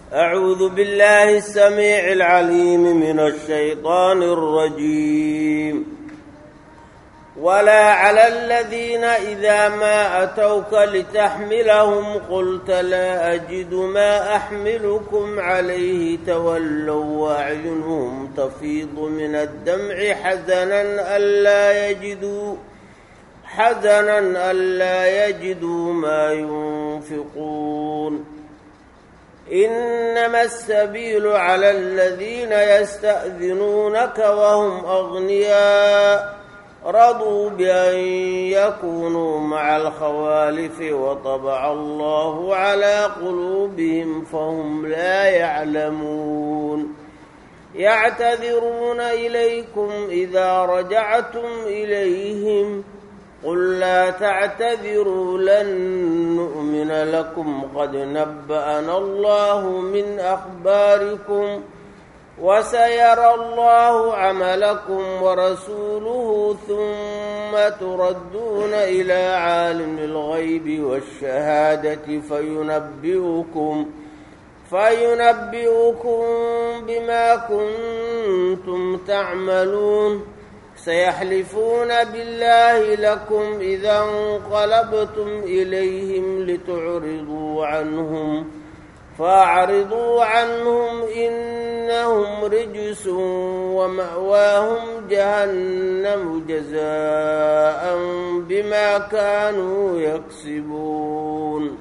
أعوذ بالله السميع العليم من الشيطان الرجيم ولا على الذين إذا ما أتوك لتحملهم قلت لا أجد ما أحملكم عليه تولوا وأعينهم تفيض من الدمع حزنا ألا يجدوا حزنا ألا يجدوا ما ينفقون إنما السبيل على الذين يستأذنونك وهم أغنياء رضوا بأن يكونوا مع الخوالف وطبع الله على قلوبهم فهم لا يعلمون يعتذرون إليكم إذا رجعتم إليهم قل لا تعتذروا لن نؤمن لكم قد نبأنا الله من أخباركم وسيرى الله عملكم ورسوله ثم تردون إلى عالم الغيب والشهادة فينبئكم فينبئكم بما كنتم تعملون سيحلفون بالله لكم إذا انقلبتم إليهم لتعرضوا عنهم فأعرضوا عنهم إنهم رجس ومأواهم جهنم جزاء بما كانوا يكسبون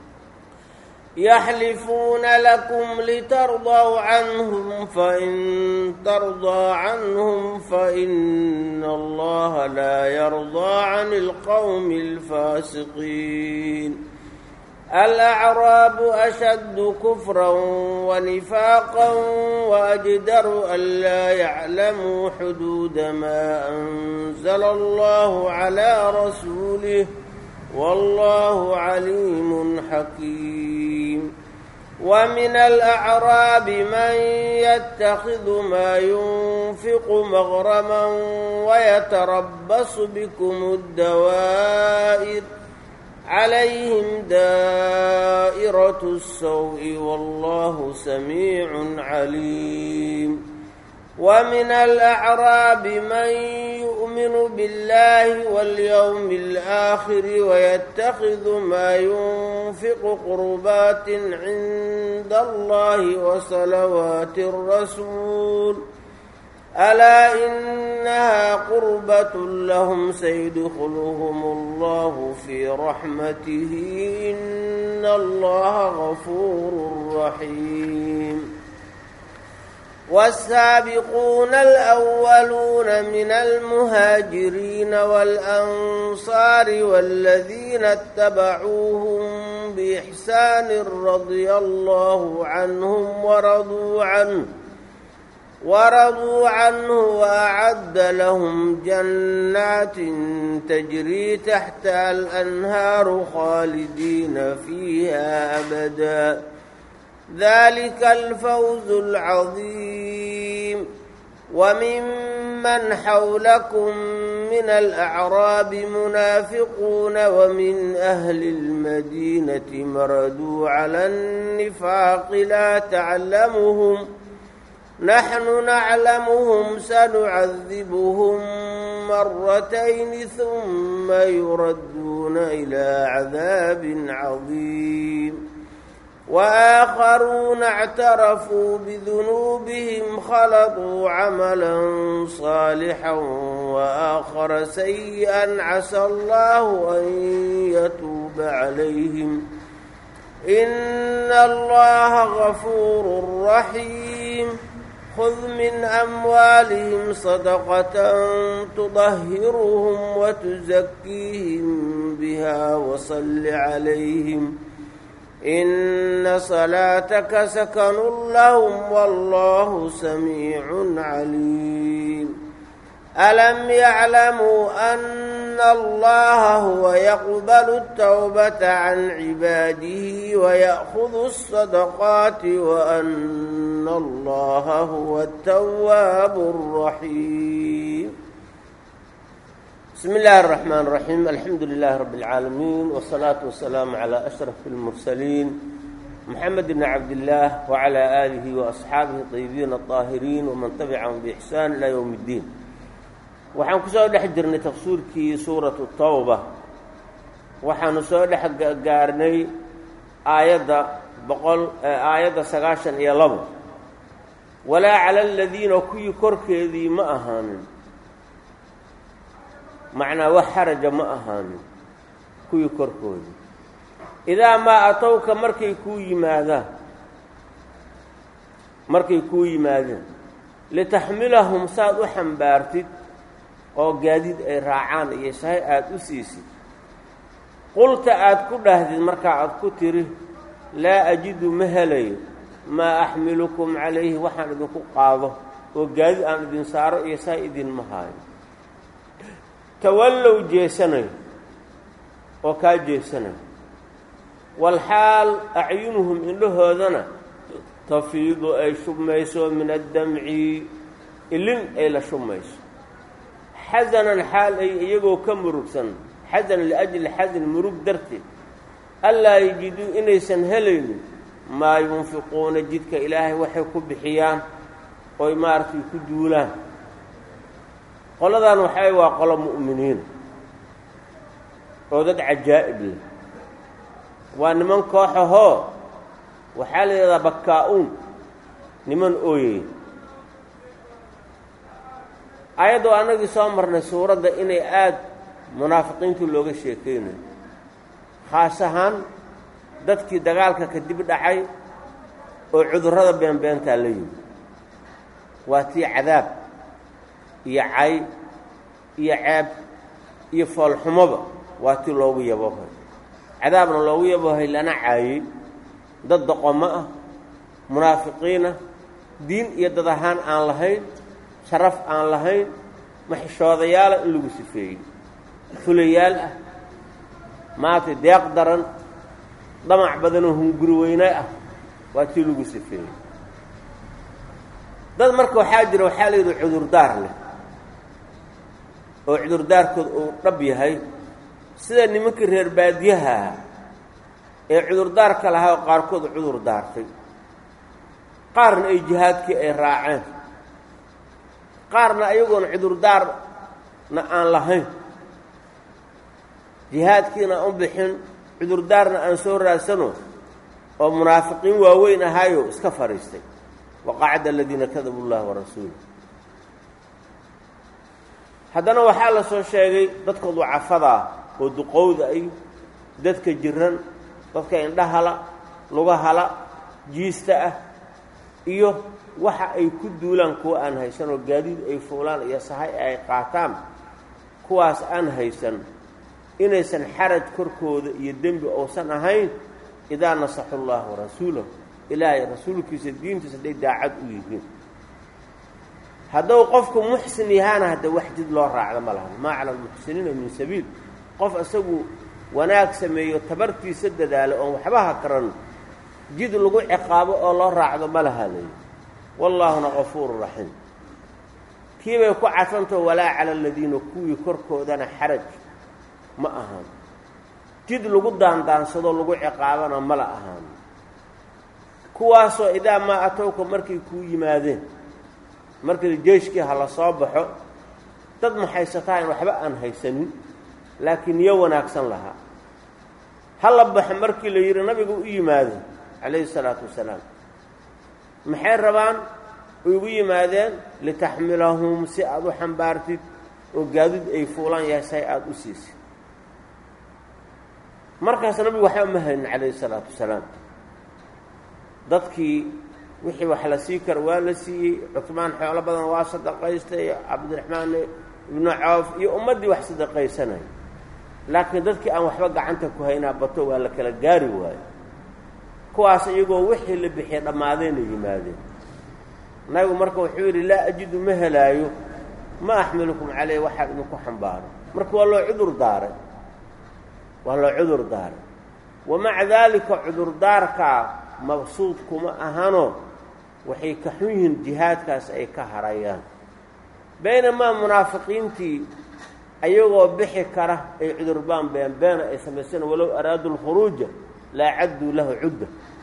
يحلفون لكم لترضوا عنهم فإن ترضى عنهم فإن الله لا يرضى عن القوم الفاسقين الأعراب أشد كفرا ونفاقا وأجدر ألا يعلموا حدود ما أنزل الله على رسوله والله عليم حكيم ومن الأعراب من يتخذ ما ينفق مغرما ويتربص بكم الدوائر عليهم دائرة السوء والله سميع عليم ومن الأعراب من يؤمن بالله واليوم الآخر ويتخذ ما ينفق قربات عند الله وصلوات الرسول ألا إنها قربة لهم سيدخلهم الله في رحمته إن الله غفور رحيم والسابقون الأولون من المهاجرين والأنصار والذين اتبعوهم بإحسان رضي الله عنهم ورضوا عنه ورضوا عنه وأعد لهم جنات تجري تحتها الأنهار خالدين فيها أبدا ذلك الفوز العظيم وممن حولكم من الأعراب منافقون ومن أهل المدينة مردوا على النفاق لا تعلمهم نحن نعلمهم سنعذبهم مرتين ثم يردون إلى عذاب عظيم وآخرون اعترفوا بذنوبهم خلطوا عملا صالحا وآخر سيئا عسى الله أن يتوب عليهم إن الله غفور رحيم خذ من أموالهم صدقة تطهرهم وتزكيهم بها وصل عليهم إن صلاتك سكن لهم والله سميع عليم ألم يعلموا أن الله هو يقبل التوبة عن عباده ويأخذ الصدقات وأن الله هو التواب الرحيم بسم الله الرحمن الرحيم الحمد لله رب العالمين والصلاة والسلام على أشرف المرسلين محمد بن عبد الله وعلى آله وأصحاaبه الطيبين الطاهرين ومن تبعهم بإحسان إلى يوم الدين waxaan ku soo dhex jirnay tafsiirkii suuraة الtوبة waxaanu soo dhex gaarnay aayadda boqol aayadda sagaashan iyo labo walaa calى الadiina kuwii korkeedii ma ahaanin macnaa wax xaraja ma ahaanin kuwii korkoodii idaa maa atowka markay kuu yimaadaan markay kuu yimaadeen litaxmilahum saad u xambaartid oo gaadiid ay raacaan iyo sahay aada u siisid qulta aada ku dhahdid markaa aad ku tiri laa ajidu ma helayo maa axmilukum calayhi waxaan idinku qaado oo gaadiid aan idin saaro iyo sahay idinma haayo tawallow jeesanayo oo kaa jeesanayo walxaal acyunuhum indhahoodana tafiidu ay shubmayso min addamci ilin ay la shubmayso xasanan xaal ay iyagoo ka murugsan xasan liajli xasan murug darteed allaa yajiduu inaysan helaynin maa yunfiquuna jidka ilaahay waxay ku bixiyaan oy maaragtay ku duulaan qoladan waxay waa qolo mu'miniina oo dad cajaa'ib leh waa niman kooxahoo waxaa la yidhahdaa bakkaa-uun niman ooyey ayaddoo annagii soo marnay suuradda inay aada munaafiqiintu looga sheekaynayo khaas ahaan dadkii dagaalka kadib dhacay oo cudurrada beenbeentaa la yimi waa tii cadaab iyo cay iyo ceeb iyo foolxumoba waa tii loogu yabohay cadaabna loogu yabohay lana caayey dad doqomo ah munaafiqiinah diin iyo dad ahaan aan lahayn sharaf aan lahayn maxishoodayaala in lagu sifeeyey fulayaal ah maaragtay deeq daran damac badanoo hunguri weyne ah waa tii lagu sifeeyey dad marka waxaa jira waxaa la yidhi cudurdaar leh oo cudurdaarkood uu dhab yahay sida nimankii reer baadiyaha ahaa ee cudurdaarka lahaa oo qaarkood cudur daartay qaarna ay jihaadkii ay raaceen qaarna ayagoona cudurdaarna aan lahayn jihaadkiina aan u bixin cudurdaarna aan soo raadsano oo munaafiqiin waaweyn ahaayo iska fadhiistay waqacada aladiina kadabu llaha warasuulah haddana waxaa la soo sheegay dadka ducafadaa oo duqowda ay dadka jiran dadka indhahala lugahala jiista ah iyo waxa ay ku duulaan kuwa aan haysan oo gaadiid ay fuulaan iyo sahay ay qaataan kuwaas aan haysan inaysan xaraj korkooda iyo dembi uusan ahayn idaa nasaxu llaha warasuulahu ilaahay rasuulkiisa diintiisa hadday daacad u yihiin hadduu qofku muxsin yahaana hadda wax jid loo raacdo ma lahan maa cala almuxsiniina min sabiil qof isagu wanaag sameeyo tabartiisa dadaalo oon waxba ha karan jid lagu ciqaabo oo loo raacdo ma laha layi wallaahuna qafuuru raxiim kiibay ku cadfantao walaa cala aladiina kuwii korkoodana xaraj ma ahaan jid lagu daandaansado lagu ciqaabana mala ahaan kuwaasoo idaa maa atowka markay kuu yimaadeen markii jeeshkii ha la soo baxo dad maxaysataa in waxba aan haysanin laakiin niyo wanaagsan lahaa ha la baxo markii la yidhi nabiga u yimaadeen calayhi salaatu wasalaam maxay rabaan ugu yimaadeen litaxmilahum si aada u xambaartid oo gaadid ay fuulaan yahay say aada u siisid markaas nabigu waxba ma haynin calayhi salaatu wasalaam dadkii wixii wax la sii kara waa la siiyey cusmaan xoolo badan waa sadaqaystay cabdiraxmaan ibnu coof iyo ummaddii wax sadaqaysanaya laakiin dadkii aan waxba gacanta ku haynaa bato waa la kala gaari waayo kuwaas iyagoo wixii la bixiyay dhammaadayna yimaadeen nabigu marka wuxuu yidhi laa ajidu ma helaayo ma axmilukum caleyh waxaa idinku xambaaro marka waa loo cudur daaray waa loo cudur daaray wamaca daalika cudurdaarkaa maqsuud kuma ahano waxay ka xun yihiin jihaadkaas ay ka harayaan baynamaa munaafiqiintii ayagoo bixi kara ay cudurbaan beenbeena ay samaysana walow araadu lkhuruuja laa cadduu lahu cudda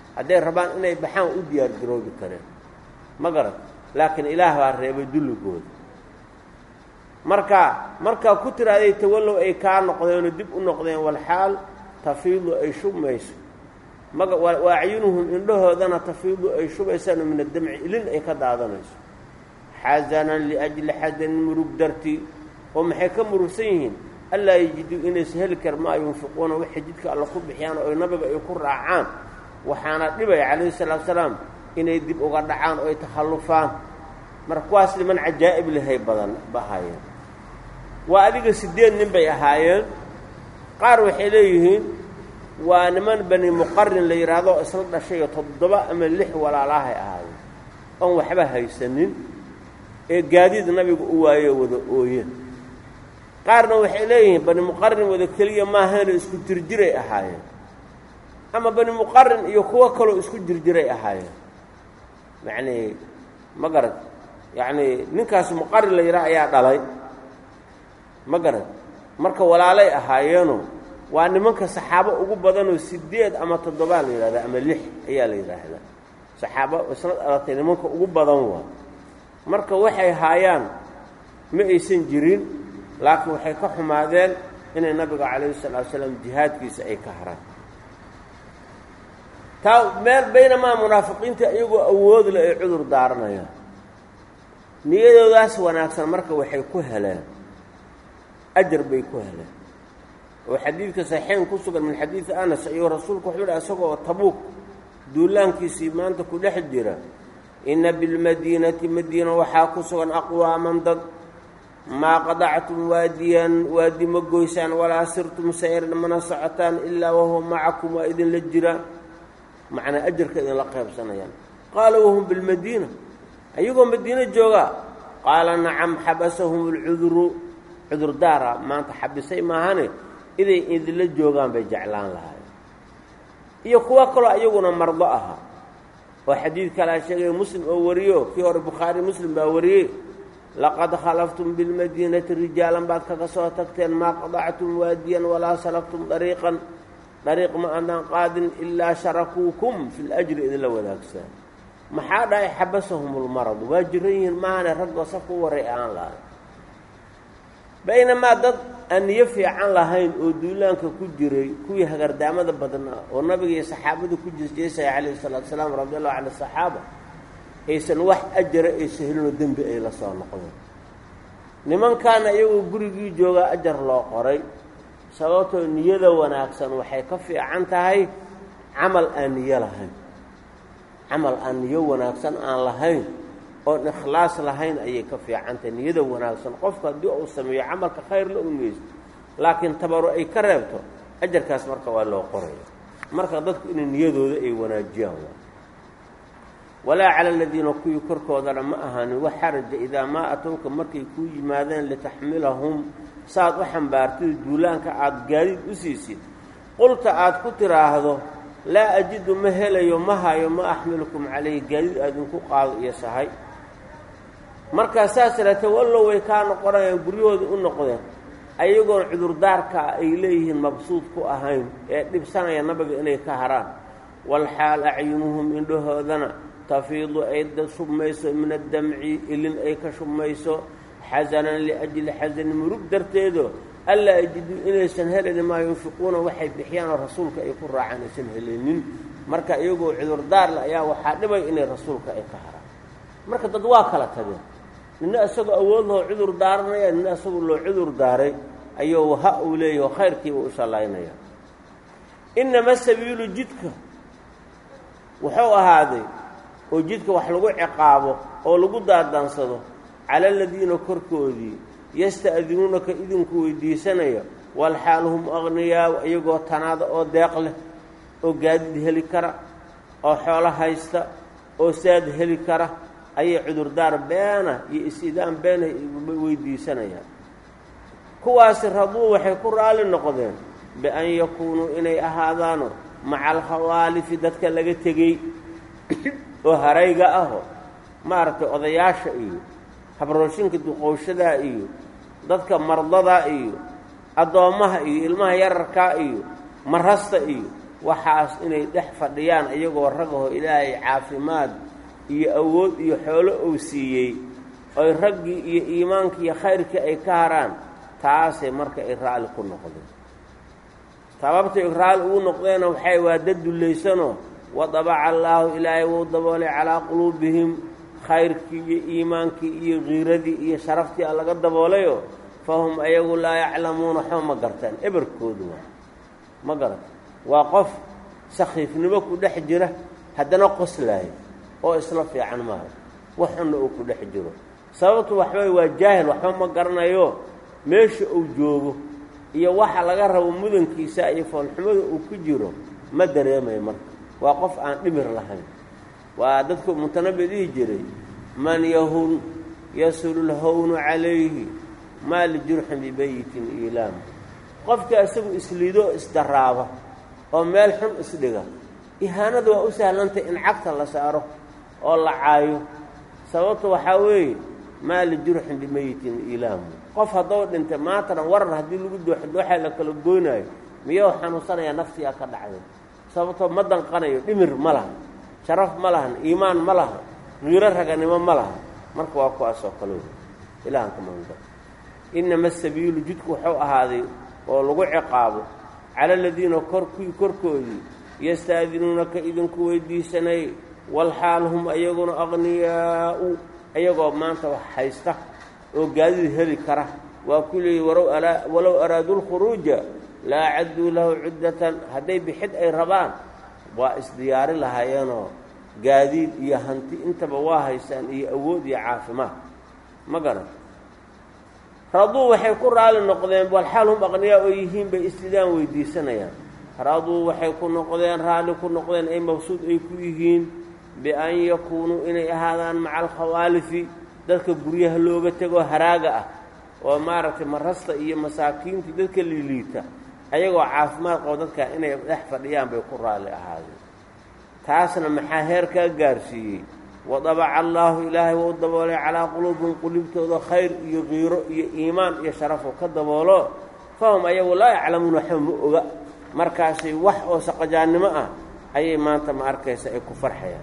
hadday rabaan inay baxaan u diyaar garoobi kareen ma garat laakiin ilaah baa reebay dulligooda marka markaa ku tiraaday tawallow ay kaa noqdeenoo dib u noqdeen walxaal tafiidu ay shubmayso maga wa acyunuhum indhahoodana tafiidu ay shubaysaan min addamci ilin ay ka daadanayso xasanan liajli xasanin murug dartii oo maxay ka murugsan yihiin allaa yajiduu inaysa heli kar maa yunfiquuna waxay jidka alla ku bixiyaan oo nabiga ay ku raacaan waxaana dhibaya calayhi salaatu salaam inay dib uga dhacaan oo ay takhallufaan marka kuwaas niman cajaa'ib lehay badan bahaayeen waa adiga siddeed nin bay ahaayeen qaar waxay leeyihiin waa niman bani muqarin la yidhaahdo isla dhashayo toddoba ama lix walaalahay ahaayeen oon waxba haysanin ee gaadiid nabiga u waayo wada ooye qaarna waxay leeyihiin bani muqarin wada keliya maahayno isku jirjiray ahaayeen ama bani muqarin iyo kuwo kaloo isku jirjiray ahaayeen yacnii ma garad yacnii ninkaas muqarin la yidhaha ayaa dhalay ma garad marka walaalay ahaayeeno waa nimanka saxaabo ugu badanoo siddeed ama toddobaa la yidhahdaa ama lix ayaa la yidhaahdaa saxaabo isla dhalatay nimanka ugu badan waa marka waxay haayaan ma aysan jirin laakiin waxay ka xumaadeen inay nabiga calayhi salaatu salaam jihaadkiisa ay ka haraan taa meel baynamaa munaafiqiinta iyagoo awood le ay cudur daaranayaan niyadoodaas wanaagsan marka waxay ku heleen ajar bay ku heleen oo xadiidka saxiixayn ku sugan min xadiidi anas ayuu rasuulku wuxuu yidhi isagoo tabuuk duulaankiisii maanta ku dhex jira inna bilmadiinati madiina waxaa ku sugan aqwaaman dad maa qadactum waadiyan waadi ma goysaan walaa sirtum sayran mana socotaan ilaa wahuwa macakum waa idinla jira macnaa ajarka idinla qaybsanayaan qaala wahum bilmadiina ayagoo madiino joogaa qaala nacam xabasahum alcuduru cudurdaara maanta xabisay maahane iday idinla joogaan bay jeclaan lahaayeen iyo kuwo kaloo iyaguna mardo ahaa oo xadiid kalaa sheegaya muslim oo wariyo kii hore bukhaari muslim baa wariyey laqad khalaftum bilmadiinati rijaalan baad kaga soo tagteen maa qadactum waadiyan walaa salaktum dariiqan dariiq ma adaan qaadin ilaa sharakuukum fi ljri idinla wadaagsaa maxaa dhahay xabasahum lmaradu waa jiran yihiin maahane raggoo safka u waray aan lahayn baynamaa dad aan niyo fiican lahayn oo duulaanka ku jiray kuwii hagardaamada badnaa oo nabiga iyo saxaabadu ku jeesjeesaya calayhi salaatu salaam radi allahu cala asaxaaba aysan wax ajara aysa helinoo dembi ay la soo noqdeen nimankaana iyagoo gurigii joogaa ajar loo qoray sababtoo niyada wanaagsan waxay ka fiican tahay camal aan niyo lahayn camal aan niyo wanaagsan aan lahayn oon ikhlaas lahayn ayay ka fiican tahay niyada wanaagsan qofka haddii uu sameeyo camalka khayr la unmeysto laakiin tabaro ay ka reebto ajarkaas marka waa loo qoraya marka dadku inay niyadooda ay wanaajiyaan walaa cala aladiina kuwii korkoodana ma ahaanin wax xaraja idaa maa atowka markay kuu yimaadeen litaxmilahum saaad u xambaartid duulaanka aada gaadiid u siisid qulta aad ku tidhaahdo laa ajidu ma helayo ma hayo ma axmilukum calayhi gaadiid aadinku qaado iyo sahay markaa saas iraate wallow way kaa noqonayaan guryahooda u noqdeen ayagoon cudurdaarkaa ay leeyihiin mabsuud ku ahayn ee dhibsanaya nabiga inay ka haraan walxaal acyunuhum indhahoodana tafiidu ay shubmayso min addamci ilin ay ka shubmayso xasanan liajli xasanin murug darteedo allaa ajiduu inaysan helanin maa yunfiquuna waxay bixiyaan oo rasuulka ay ku raacaan aysan helanin marka iyagoo cudurdaarle ayaa waxaa dhibay inay rasuulka ay ka haraan marka dad waa kala tageen nina isagoo awood loo cudur daaranaya nina isagoo loo cudur daaray ayuu ha uu leeyahy oo khayrkiiba u shallaynaya inama sabiilu jidka wuxuu ahaaday oo jidka wax lagu ciqaabo oo lagu daadaansado cala aladiina korkoodii yasta'dinuunaka idinku weydiisanaya walxaal hum aqniyaa iyagoo tanaada oo deeq leh oo gaadiid heli kara oo xoolo haysta oo saad heli kara ayay cudurdaar beena iyo is-idaan beena weydiisanayaan kuwaasi raduu waxay ku raalli noqdeen bian yakuunuu inay ahaadaano maca alkhawaalifi dadka laga tegey oo harayga aho maaragtay odayaasha iyo habrooshinka duqowshadaa iyo dadka mardadaa iyo addoommaha iyo ilmaha yararkaa iyo marasta iyo waxaas inay dhex fadhiyaan iyagoo ragaho ilaahay caafimaad iyo awood iyo xoolo uu siiyey oy raggii iyo iimaankii iyo khayrkii ay ka haraan taasay marka ay raalli ku noqdeen sababtay raalli ugu noqdeenna waxay waa dad dullaysanoo wadabaca allaahu ilaahay wuu daboolay calaa quluubihim khayrkii iyo iimaankii iyo kiiradii iyo sharaftii a laga daboolayoo fahum ayagu laa yaclamuuna waxba ma gartaan eberkoodu waa ma garata waa qof sakhiifnimo ku dhex jira haddana qoslaayo oo isla fiican maaha waxunna uu ku dhex jiro sababtu waxbay waa jaahil waxba ma garanayo meesha uu joogo iyo waxa laga rabo mudankiisa iyo foolxumada uu ku jiro ma dareemayo marka waa qof aan dhimir lahayn waa dadku mutanabi dhihi jiray man yahun yasulu lhawnu calayhi maa lijurxin bibayitin iilaam qofka isagu isliidoo isdaraaba oo meel xun isdhiga ihaanada waa u sahlantay in cagta la saaro oo la caayo sababta waxaa weeye maa lijurxin bimayitin iilaamu qof haddou dhintay maantana warar haddii lagu dooxdooxa la kala goynaayo miyou xanuunsanayaa naftigaa ka dhacday sababtoo ma danqanayo dhimir ma laha sharaf ma lahan iimaan ma laha qiiro raganimo ma laha marka waa kuwaas oo kale ilahan ka maanba inama asabiilu jidku wuxuu ahaaday oo lagu ciqaabo cala aladiina korkii korkoodii yastaadinuunaka idinku weydiisanay walxaal hum ayaguna aqniyaa'u ayagoo maanta wax haysta oo gaadid heli kara waa ku leeyihi walow araaduu lkhuruuja la acadduu lahu cuddatan hadday bixid ay rabaan waa isdiyaari lahaayeenoo gaadiid iyo hanti intaba waa haystaan iyo awood iyo caafimaad ma garan raduu waxay ku raali noqdeen walxaal hum aqniyaa oo yihiin bay istidaan weydiisanayaan raduu waxay ku noqdeen raalli ku noqdeen ay maqsuud ay ku yihiin bian yakuunuu inay ahaadaan maca alkhawaalifi dadka guryaha looga tegoo haraaga ah oo maaragtay marasta iyo masaakiintii dadka liiliita ayagoo caafimaad qabo dadka inay dhex fadhiyaan bay ku raalli ahaadeen taasna maxaa heerkaa gaarsiiyey wadabaca allaahu ilaahay wou daboolay calaa quluubihim qulubtooda khayr iyo qiiro iyo iimaan iyo sharafoo ka daboolo fahum ayagu laa yaclamuuna waxba ma oga markaasay wax oo saqajaannimo ah ayay maanta ma arkaysa ay ku farxayaan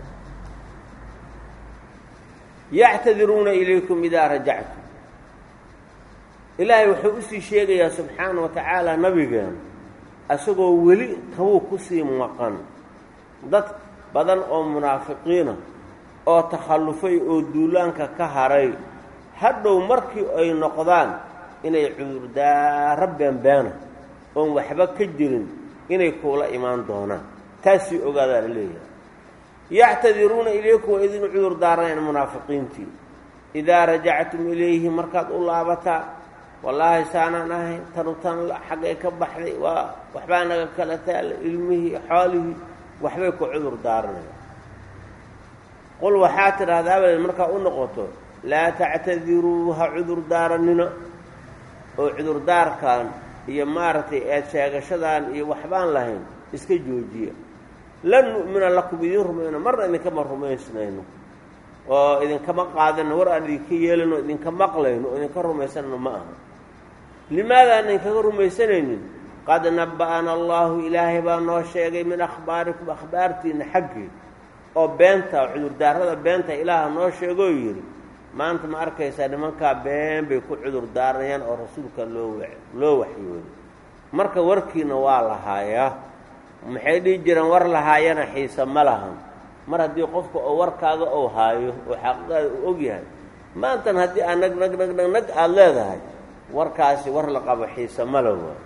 yactadiruuna ilaykum idaa rajactum ilaahay wuxuu usii sheegayaa subxaana wa tacaala nabigeena isagoo weli kabuu kusii maqan dad badan oo munaafiqiina oo takhallufay oo duulaanka ka haray hadhow markii ay noqdaan inay cudurdaaro beenbeena oon waxba ka jirin inay kuula imaan doonaan taasii ogaadaa la leeyahay yactadiruuna ilayku waa idin cudur daaranayan munaafiqiintii idaa rajactum ilayhi markaad u laabataa wallaahi saanaan ahay tanu tan xaggay ka baxday waa waxbaa naga kala taala ilmihii xoolihii waxbay ku cudur daaranaya qul waxaa tidhahdaa abadeed markaa u noqoto laa tactadiruu ha cudur daaranina oo cudurdaarkan iyo maaragtay eed sheegashadan iyo waxbaan lahayn iska joojiya lan nu'mina lakum idiin rumayno marna idinkama rumaysnayno oo idinkama qaadano war aan idinka yeelano idinka maqlayno oo idinka rumaysanayno ma aha limaadaan idinkaga rumaysanaynin qad nabba'ana allaahu ilaahay baa noo sheegay min akhbaarikum akhbaartiinna xaggii oo beenta cudurdaarada beenta ilaaha noo sheegoo yidhi maanta ma arkaysaa nimankaa been bay ku cudur daarayaan oo rasuulka loo wa loo waxyooday marka warkiina waa lahaayaa maxay dhihi jireen war lahaayana xiise ma lahan mar haddii qofka oo warkaaga ou haayo oo xaqiiqaada uu og yahay maantan haddii aad nag nag nag nag nag aada leedahay warkaasi war la qabo xiise mala waa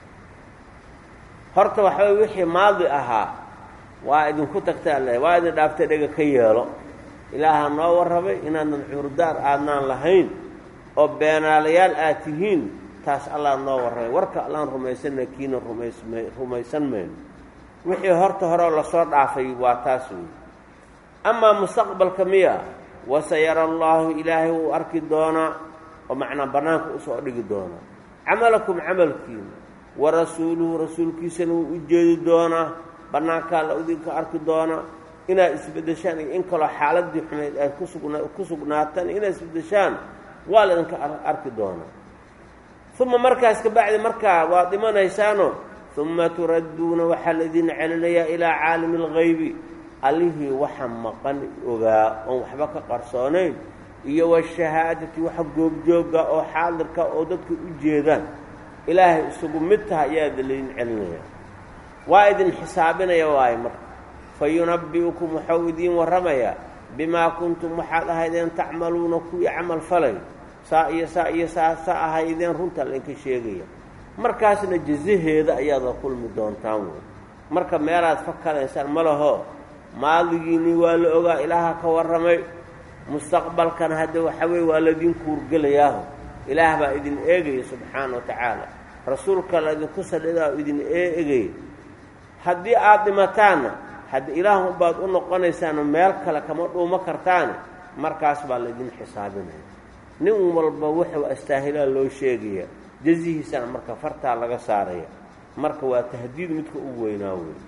horta waxbay wixii maadi ahaa waa idinku tagtaa le waa idin dhaaftay dhega ka yeelo ilaaha noo warrabay inaadan cudurdaar aadnaan lahayn oo beenaalayaal aad tihiin taas allah noo warrabay warka allaan rumaysanna kiina rumaysma rumaysan mayno wixii horta horeo lasoo dhaafay waa taas wey amaa mustaqbalka miya wasayara allaahu ilaahay wuu arki doonaa oo macnaa bannaanka usoo dhigi doonaa camalakum camalkiina wa rasuuluhu rasuulkiisana wuu u jeedi doonaa bannaankaa la idinka arki doonaa inaad isbeddeshaan iyo in kaloo xaaladii xumayd aad kusugna ku sugnaataan inaad isbeddeshaan waa la idinka arki doonaa uma markaas kabacdi markaa waad dhimanaysaanoo uma turadduuna waxaa laydin celinayaa ilaa caalimi algaybi allihii waxa maqan ogaa oon waxba ka qarsoonayn iyo washahaadati waxa goobjooga oo xaadirka oo dadka u jeedaan ilaahay isugu mid taha ayaada laydin celinaya waa idin xisaabinaya waayo marka fa yunabbi'ukum waxau idiin warramayaa bimaa kuntum waxaad ahaydeen tacmaluuna kuwii camal falay saa iyo saa iyo saa saa ahaydeen runta laydinka sheegaya markaasna jazaheeda ayaad la kulmi doontaan wey marka meelaad fakadaysaan ma laho maadigiinii waa la ogaa ilaaha ka warramay mustaqbalkan hadda waxa weye waa laydin kuurgelayaaho ilaah baa idin eegaya subxaana wa tacaala rasuulka laydinku sadhidaa oo idin eegaya haddii aada dhimataanna haddi ilaahun baad u noqonaysaano meel kale kama dhuumo kartaane markaas baa laydin xisaabinaya nin walba wuxuu astaahilaa loo sheegaya jazihiisana marka fartaa laga saaraya marka waa tahdiid midka ugu weynaa wey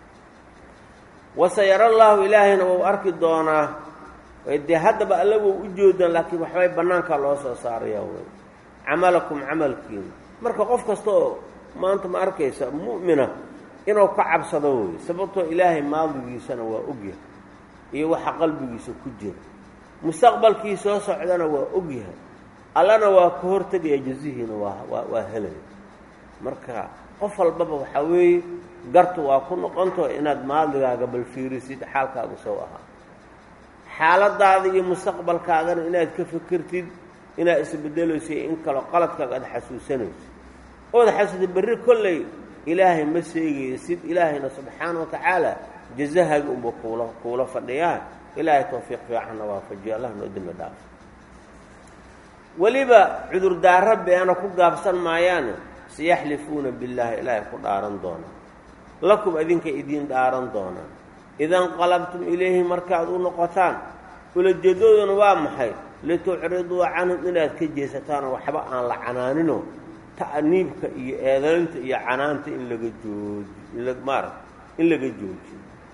wasayara allaahu ilaahayna wau arki doonaa dee haddaba allagoo u joodaan laakiin waxbay bannaankaa loo soo saaraya wey camalakum camalkiina marka qof kasta oo maanta ma arkaysa mu'mina inuu ka cabsado wey sababtoo ilaahay maadigiisana waa ogyahay iyo waxa qalbigiisa ku jira mustaqbalkii soo socdana waa ogyahay allana waa ka hortegaya jazihiina waa waa waa helaya marka qof walbaba waxaa weeye gartu waa ku noqonto inaad maadigaaga bal fiirisid xaalkaagu sow ahaa xaaladaada iyo mustaqbalkaagana inaad ka fikirtid inaad isbedelayso in kaloo qaladkaaga aada xasuusanayso ood xasuusta berri kolley ilaahay ma seegaysid ilaahayna subxaana wa tacaala jazahaaga unba kuula kuula fadhiyaa ilaahay tawfiiq fiicanna waafajiyo allah noo dembi dhaafo weliba cudurdaaro beena ku gaabsan maayaane sayaxlifuuna billaahi ilaahay ku dhaaran doonaa lakum adinka idiin dhaaran doonaa idanqalabtum ilayhi markaad u noqotaan ulajeedadooduna waa maxay litucriduu canhum inaad ka jeesataanoo waxba aan la canaanino ta'niibka iyo eedaynta iyo canaanta in laga jooji maarata in laga joojiyo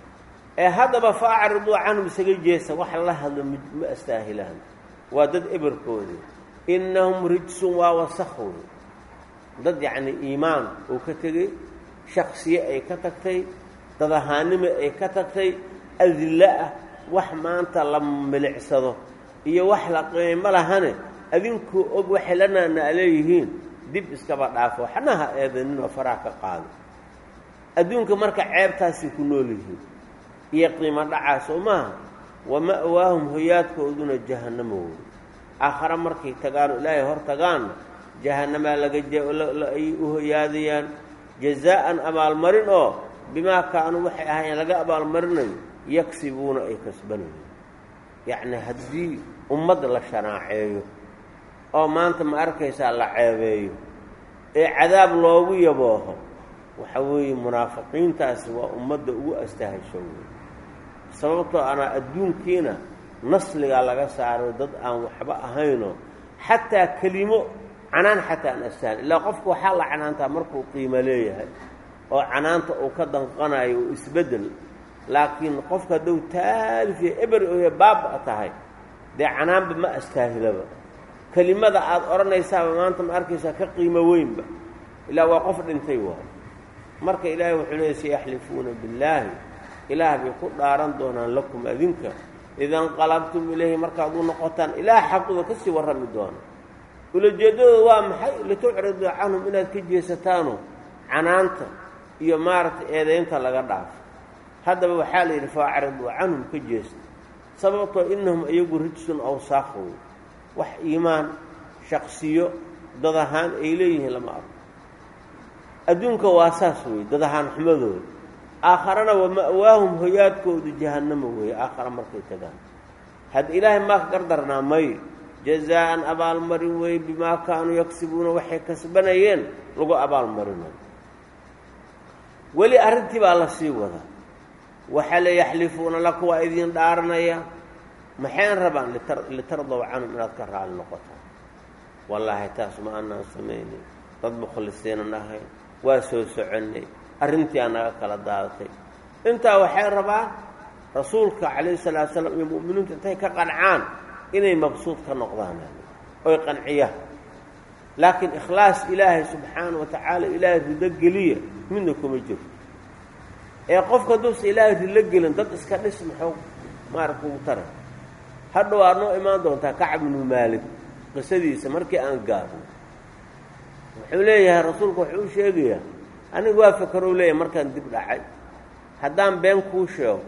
ee haddaba fa acriduu canhum isaga jeesa wax la hadlo ma astaahilaan waa dad eberkoodi innahum rijsun waa wasakh wey dad yacni iimaan uu ka tegey shaksiye ay ka tagtay dad ahaanimo ay ka tagtay adillo ah wax maanta la milicsado iyo wax la qiimo lahane adinkuu og waxay la naanaa leeyihiin dib iskaba dhaafo waxna ha eedaninoo faraha ka qaado adduunka marka ceebtaasay ku nool yihiin iyo qiimo dhacaas oo maaha wa ma'waahum hoyaadkooduna jahannamo wey aakhare markay tagaano ilaahay hor tagaanna jahannamaa laga ay u hoyaadayaan jazaa'an abaalmarin oo bimaa kaanuu waxay ahaayeen laga abaalmarinayo yagsibuuna ay kasbanayo yacni haddii ummad la shanaaceeyo oo maanta ma arkaysaa la ceebeeyo ee cadaab loogu yabooho waxa weeye munaafiqiintaasi waa ummadda ugu astahasho wey sababtoo anaa adduunkiina nasligaa laga saaro dad aan waxba ahaynoo xataa kelimo canaan xataa aan astahan ilaa qofku waxaa la canaantaa markuu qiimo leeyahay oo canaanta uu ka danqanayo oo isbeddel laakiin qofka haddow taalifiya eber oya baaba tahay dee canaanba ma astaahilaba kelimada aada odhanaysaaba maanta ma arkaysaa ka qiimo weynba ilaa waa qof dhintay waayo marka ilaahay wuxuu leeyay sayaxlifuuna billaahi ilaah bay ku dhaaran doonaan lakum adinka idanqalabtum ilayhi markaad u noqotaan ilaah xaquda ka sii warrami doona ulajeeddadooda waa maxay litucriduu canhum inaad ka jeesataano canaanta iyo maaragtay eedaynta laga dhaafo haddaba waxaa la yidhi faacriduu canhum ka jeesta sababtoo innahum iyagu rijsun awsaaq wey wax iimaan shaksiyo dad ahaan ay leeyihiin lama arko adduunka waa saas wey dad ahaan xumadooda aakharana wa ma'waahum hoyaadkoodu jahannamo weeye aakhara markay tagaan had ilaahay maa ka gardarnaa may jazaa'an abaalmarin weeye bimaa kaanuu yagsibuuna waxay kasbanayeen lagu abaalmarinayo weli arrintii baa la sii wadaa waxaa la yaxlifuuna laku waa idiin dhaaranaya maxayn rabaan litardow canhum inaad ka raali noqotaan wallaahi taas ma anaan samaynay dad mukhlisiinan ahayn waa soo soconnay arrintii aa naga kala daadatay intaa waxay rabaan rasuulka calayhi salaatu salaam iyo mu'miniintu intay ka qancaan inay mabsuud ka noqdaan oy qanciyaan laakiin ikhlaas ilaahay subxaana wa tacaala ilaahay rido geliya midna kuma jiro ee qofka hadduusa ilaahay rilo gelin dad iska dhis maxuu maaragta ugu tara hadhow aad noo imaan doontaa kacab ibnu maalig qisadiisa markii aan gaarno wuxuu leeyahay rasuulku wuxuu u sheegayaa aniga waa fakarou leeyahay markaan dib dhacay haddaan been kuu sheego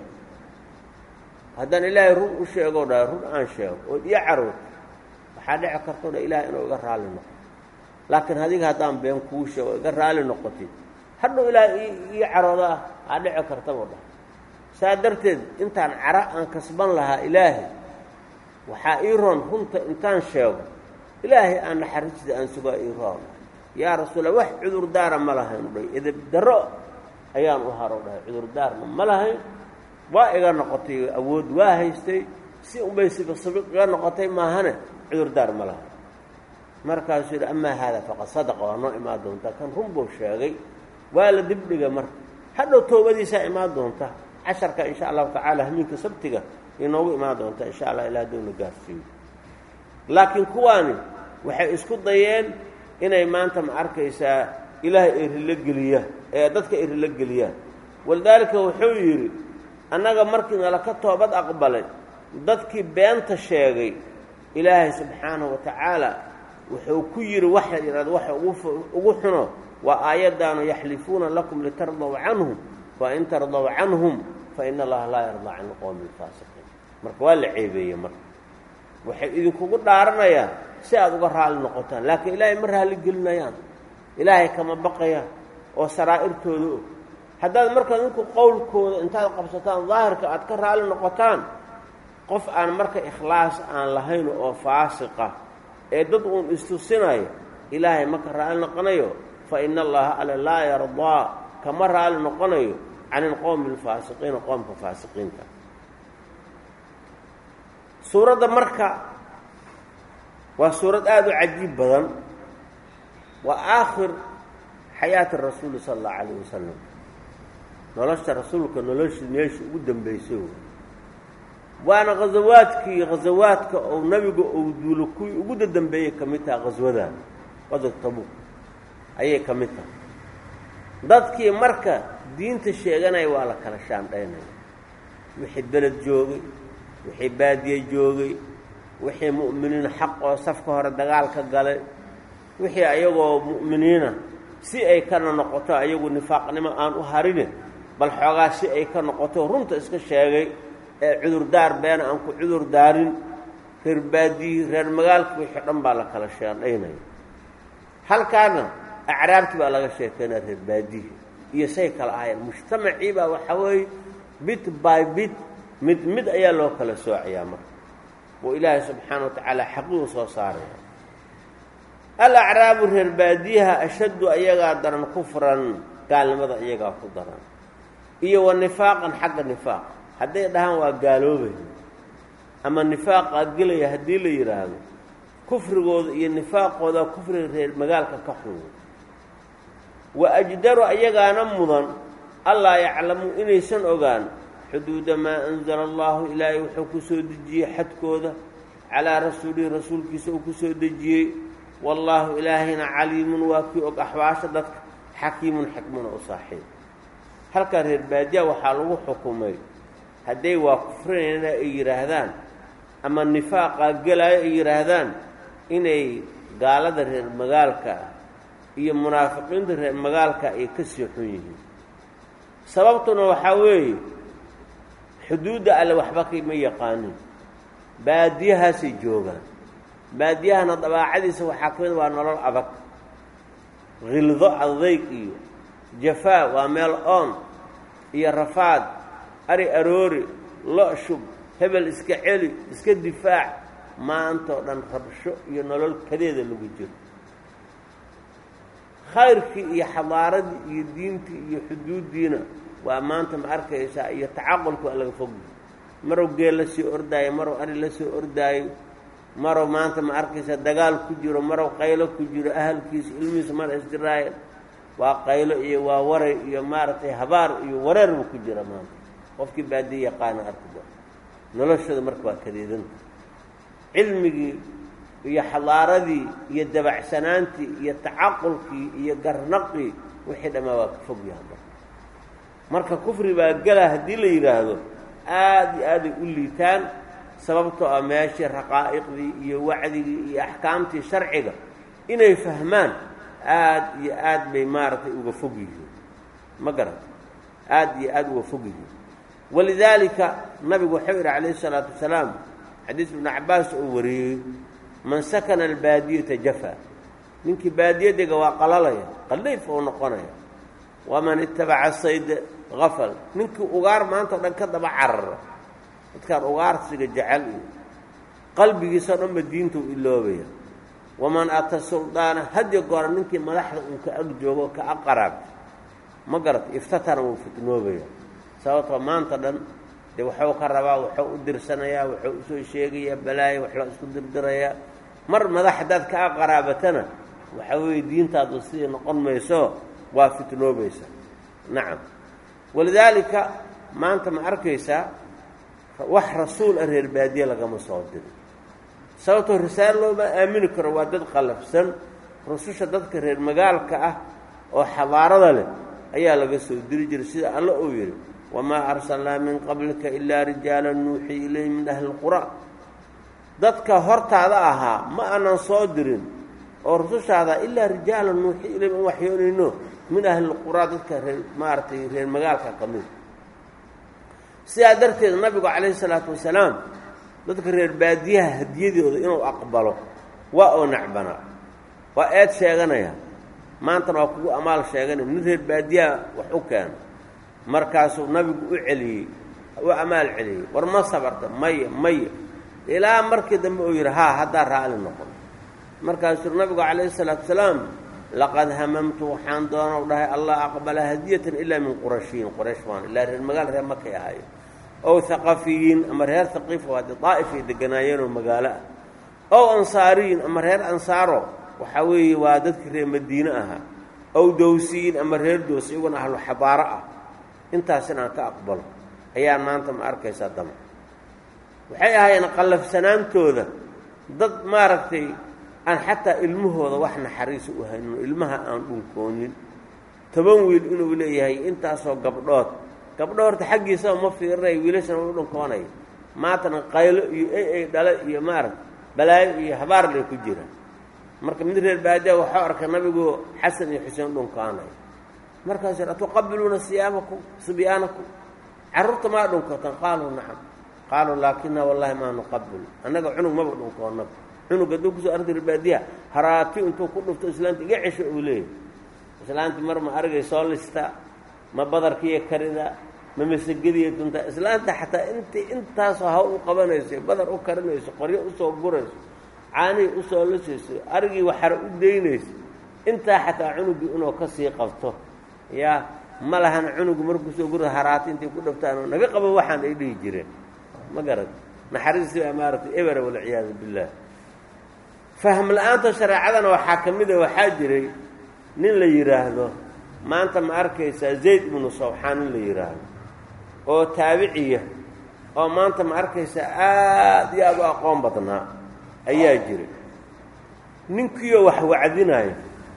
haddaan ilaahay run u sheegoo dha run aan sheego ood iyo carood waxaa dhici karto dha ilaahay inuu iga raalli noqo laakiin adiga haddaan been kuu sheego iga raalli noqotid hadhow ilaahay ii carooda ah aa dhici kartabo dhah saa darteed intaan cara aan kasban lahaa ilaahay waxaa ii roon runta intaan sheego ilaahay aan naxariista aan sugaa ii roon yaa rasuula wax cudurdaara ma lahayn dhay edeb darro ayaan u haro dhahay cudurdaarna ma lahayn waa iga noqotay awood waa haystay si unbay sibiqsibiq iga noqotay maahane cudurdaar ma lahayn markaasuu yidhi amaa haada faqad sadaqa waa noo imaan doontaa kan run buu sheegay waa la dibdhiga marka hadhow toobadiisaa imaan doonta casharka insha allahu tacaala hamiinka sabtiga inoogu imaan doonta insha allah ilaa haddowna gaarsiiyo laakiin kuwaani waxay isku dayeen inay maanta ma arkaysaa ilaahay ay rilo geliyaan ee dadka ay rilo geliyaan walidaalika wuxuu yidhi annaga markii nala ka toobad aqbalay dadkii beenta sheegay ilaahay subxaanahu wa tacaala wuxuu ku yidhi waxa yidhahda waxa ugu xuno waa aayaddaanu yaxlifuuna lakum litardaw canhum fain tardaw canhum faina allaha laa yardaa can qowmi lfaasiqiin marka waa la ceebeeyey marka waxay idinkugu dhaaranayaan si aad uga raalli noqotaan laakiin ilaahay ma raalli gelinayaan ilaahay kama baqayaan oo saraa'irtooda og haddaad markaa ninku qowlkooda intaad qabsataan daahirka aad ka raalli noqotaan qof aan marka ikhlaas aan lahayn oo faasiqa ee dad uun istusinayo ilaahay ma ka raalli noqonayo fa ina allaha ale laa yardaa kama raalli noqonayo can ilqowmi alfaasiqiina qoomka faasiqiinta suuradda marka waa suurad aada u cajiib badan waa aakhir xayaati rasuuli sala allahu calayh wasalam nolosha rasuulka nolosha meesha ugu dambaysay waana khasawaadkii khasawaadka ou nabiga ou duulo kuwii ugu dadambeeyey ka mid taha khaswadan qadar tabuuk ayay ka mid tahay dadkii marka diinta sheeganaya waa la kala shaandhaynaya wixii beled joogay wixii baadiye joogay wixii mu'miniin xaq oo safka hore dagaal ka galay wixii ayagoo mu'miniina si ay kana noqoto ayagu nifaaqnimo aan u harine bal xoogaa si ay ka noqoto runta iska sheegay ee cudurdaar beena aan ku cudur daarin reer baadiyihii reer magaalka wixii dhan baa la kala shaandhaynaya halkaana acraabtii baa laga sheekeynaya reer baadiyihii iyo say kala ahayeen mujtamacii baa waxaa weeye bit by bit mid mid ayaa loo kala soocayaa marka oo ilaahay subxaana wa tacaala xaqiiqu soo saaraya alacraabu reer baadiyaha ashaddu ayagaa daran kufran gaalnimada iyagaa ku daran iyo wa nifaaqan xagga nifaaq hadday dhahaan waa gaaloobaya ama nifaaqaa gelaya haddii la yidhaahdo kufrigooda iyo nifaaqooda kufriga reer magaalka ka xun wa ajdaru ayagaana mudan allaa yaclamuu inaysan ogaan xuduuda maa anzala allahu ilaahay wuxuu ku soo dejiyey xadkooda calaa rasuulihi rasuulkiisa uu ku soo dejiyey wallaahu ilaahayna caliimun waa kii og axwaasha dadka xakiimun xikmuna u saaxiib halkaa reer baadiya waxaa lagu xukumay hadday waa kufrinayna ay yidhaahdaan ama nifaaqaa gelaayo ay yidhaahdaan inay gaalada reer magaalka ah iyo munaafiqiinta reer magaalka ay ka sii xun yihiin sababtuna waxaa weeye xuduudda alle waxba kama yaqaanin baadiyahaasay joogaan baadiyahana dabaacadiisa waxaa ka mid waa nolol adag khildo adayg iyo jafaa waa meel oon iyo rafaad ari aroori lo' shub hebel iska celi iska difaac maantao dhan rabsho iyo nolol kadeeda lagu jiro khayrkii iyo xadaaradii iyo diintii iyo xuduuddiina waa maanta ma arkaysaa iyo tacaqulka waa laga fogyi marow geel la sii ordaayo marow ari la soo ordaayo marow maanta ma arkaysaa dagaal ku jiro marow qaylo ku jiro ahalkiisa ilmihiisa mara isdiraayan waa qaylo iyo waa waray iyo maaragtay habaar iyo wareerba ku jira maanta qofkii baadiye yaqaana arkido noloshooda marka waa kadeedanta cilmigii iyo xadaaradii iyo dabacsanaantii iyo tacaqulkii iyo garnaqii wixii dhammaa waa ka fog yaha marka marka kufri baa gela haddii la yidhaahdo aad iyo aaday u liitaan sababtoo ah meeshii raqaa'iqdii iyo wacdigii iyo axkaamtii sharciga inay fahmaan aad iyo aad bay maaragtay uga fog yihiin ma garata aad iyo aad uga fog yihiin walidaalika nabigu wuxuu yidhi calayhi isalaatu wasalaam xadiis ibnu cabbaas oo wariyey man sakana albaadiyata jafa ninkii baadiye dega waa qalalaya qallayf oo noqonaya waman itabaca sayda afal ninkii ugaar maanta o dhan ka daba carara dadkaan ugaarsiga jecel iyo qalbigiisao dhanba diinta u iloobaya waman ata suldaana hadiyo goora ninkii madaxda uu ka ag joogo ka ag qaraabta ma garata iftatana wuu fitnoobaya sababtoo maanta dhan dee waxuu ka rabaa waxuu u dirsanayaa wuxuu usoo sheegayaa balaayo wax loo isku dirdirayaa mar madax haddaad ka ag qaraabatana waxa weeye diintaadu sidii noqon mayso waa fitnoobaysa nacam walidaalika maanta ma arkaysaa wax rasuul ah reer baadiye lagama soo dirin sababtoo risaalo looma aamini karo waa dad qallafsan rususha dadka reer magaalka ah oo xadaarada leh ayaa laga soo diri jiray sida alla uu yidhi wamaa arsalnaa min qablika ilaa rijaala nuuxii ilayhi min ahli lqura dadka hortaada ahaa ma aanan soo dirin oo rusushaada ilaa rijaala nuuxii ilayhim an waxyoonayno min ahli lquraa dadka reer maaragtay reer magaalka ka mid sidaa darteed nabigu calayhi salaatu wasalaam dadka reer baadiyaha hadiyadooda inuu aqbalo waa oo nacbanaa waa eed sheeganaya maantana waa kugu amaal sheeganaya nin reer baadiyaha wax u keena markaasuu nabigu u celiyey u amaal celiyey war ma sabarta maya maya ilaa markii dambe uu yidhi haa haddaa raali noqon markaasuu nabigu calayhi salaatu wasalaam laqad hamamtu waxaan doonow dhahay allah aqbala hadiyatan ilaa min qurashiyin quraysh waan ilaa reer magaal reer makay ahayo ow haqafiyiin ama reer haqiifa waa dee daa'ifay deganaayeenoo magaalo ah ow ansaariyin ama reer ansaaro waxaa weeye waa dadkii reer madiine ahaa ow dowsiyiin ama reer dows iyaguna ahlu xabaaro ah intaas inaan ka aqbalo ayaan maanta ma arkaysaa dama waxay ahaayeen qallafsanaantooda dad maaragtay aan xataa ilmahooda wax naxariisa u haynin ilmaha aan dhunkoonin toban wiil inuu leeyahay intaasoo gabdhood gabdho horta xaggiisaba ma fiirinaya wiilashana u dhunkoonaya maantana qaylo iyo ey ay dhale iyo maaragta balaayo iyo habaar lay ku jiraan marka mid reer baadiya waxuu arkay nabigu xasan iyo xuseen dhunkoonaya markaasuu yidhi atuqabiluuna siyaabakum sibyaanakum carruurta maa dhunkootan qaaluu nacam qaaluu laakina wallahi maa nuqabil annaga cunug maba dhunkoonaba cunug hadduu kusoo ardi reerbaadiya haraati intuu ku dhufto islaanta iga cesho uu leeyahy islaanti mar ma argay soo listaa ma badarkiiyo karida ma masagadiiyo duntaa islaanta xataa intii intaasoo hawl u qabanayso badar u karinayso qoryo usoo gurayso caanihii usoo lasayso arigii waxara u daynayso intaa xataa cunugii inuu ka sii qabto yaa ma lahan cunugu markuusoo gura haraati intay ku dhaftaanoo naga qabo waxaan ay dhihi jireen ma garad naxariistii baa maaragtay ebera walciyaadu billaah fahm la-aanta shareecadana waxaa ka mid a waxaa jiray nin la yidhaahdo maanta ma arkaysaa zayd ibnu sawxaan nin la yidhaahdo oo taabiciya oo maanta ma arkaysaa aad iyo aad u aqoon badnaa ayaa jiray ninkiioo wax wacdinaya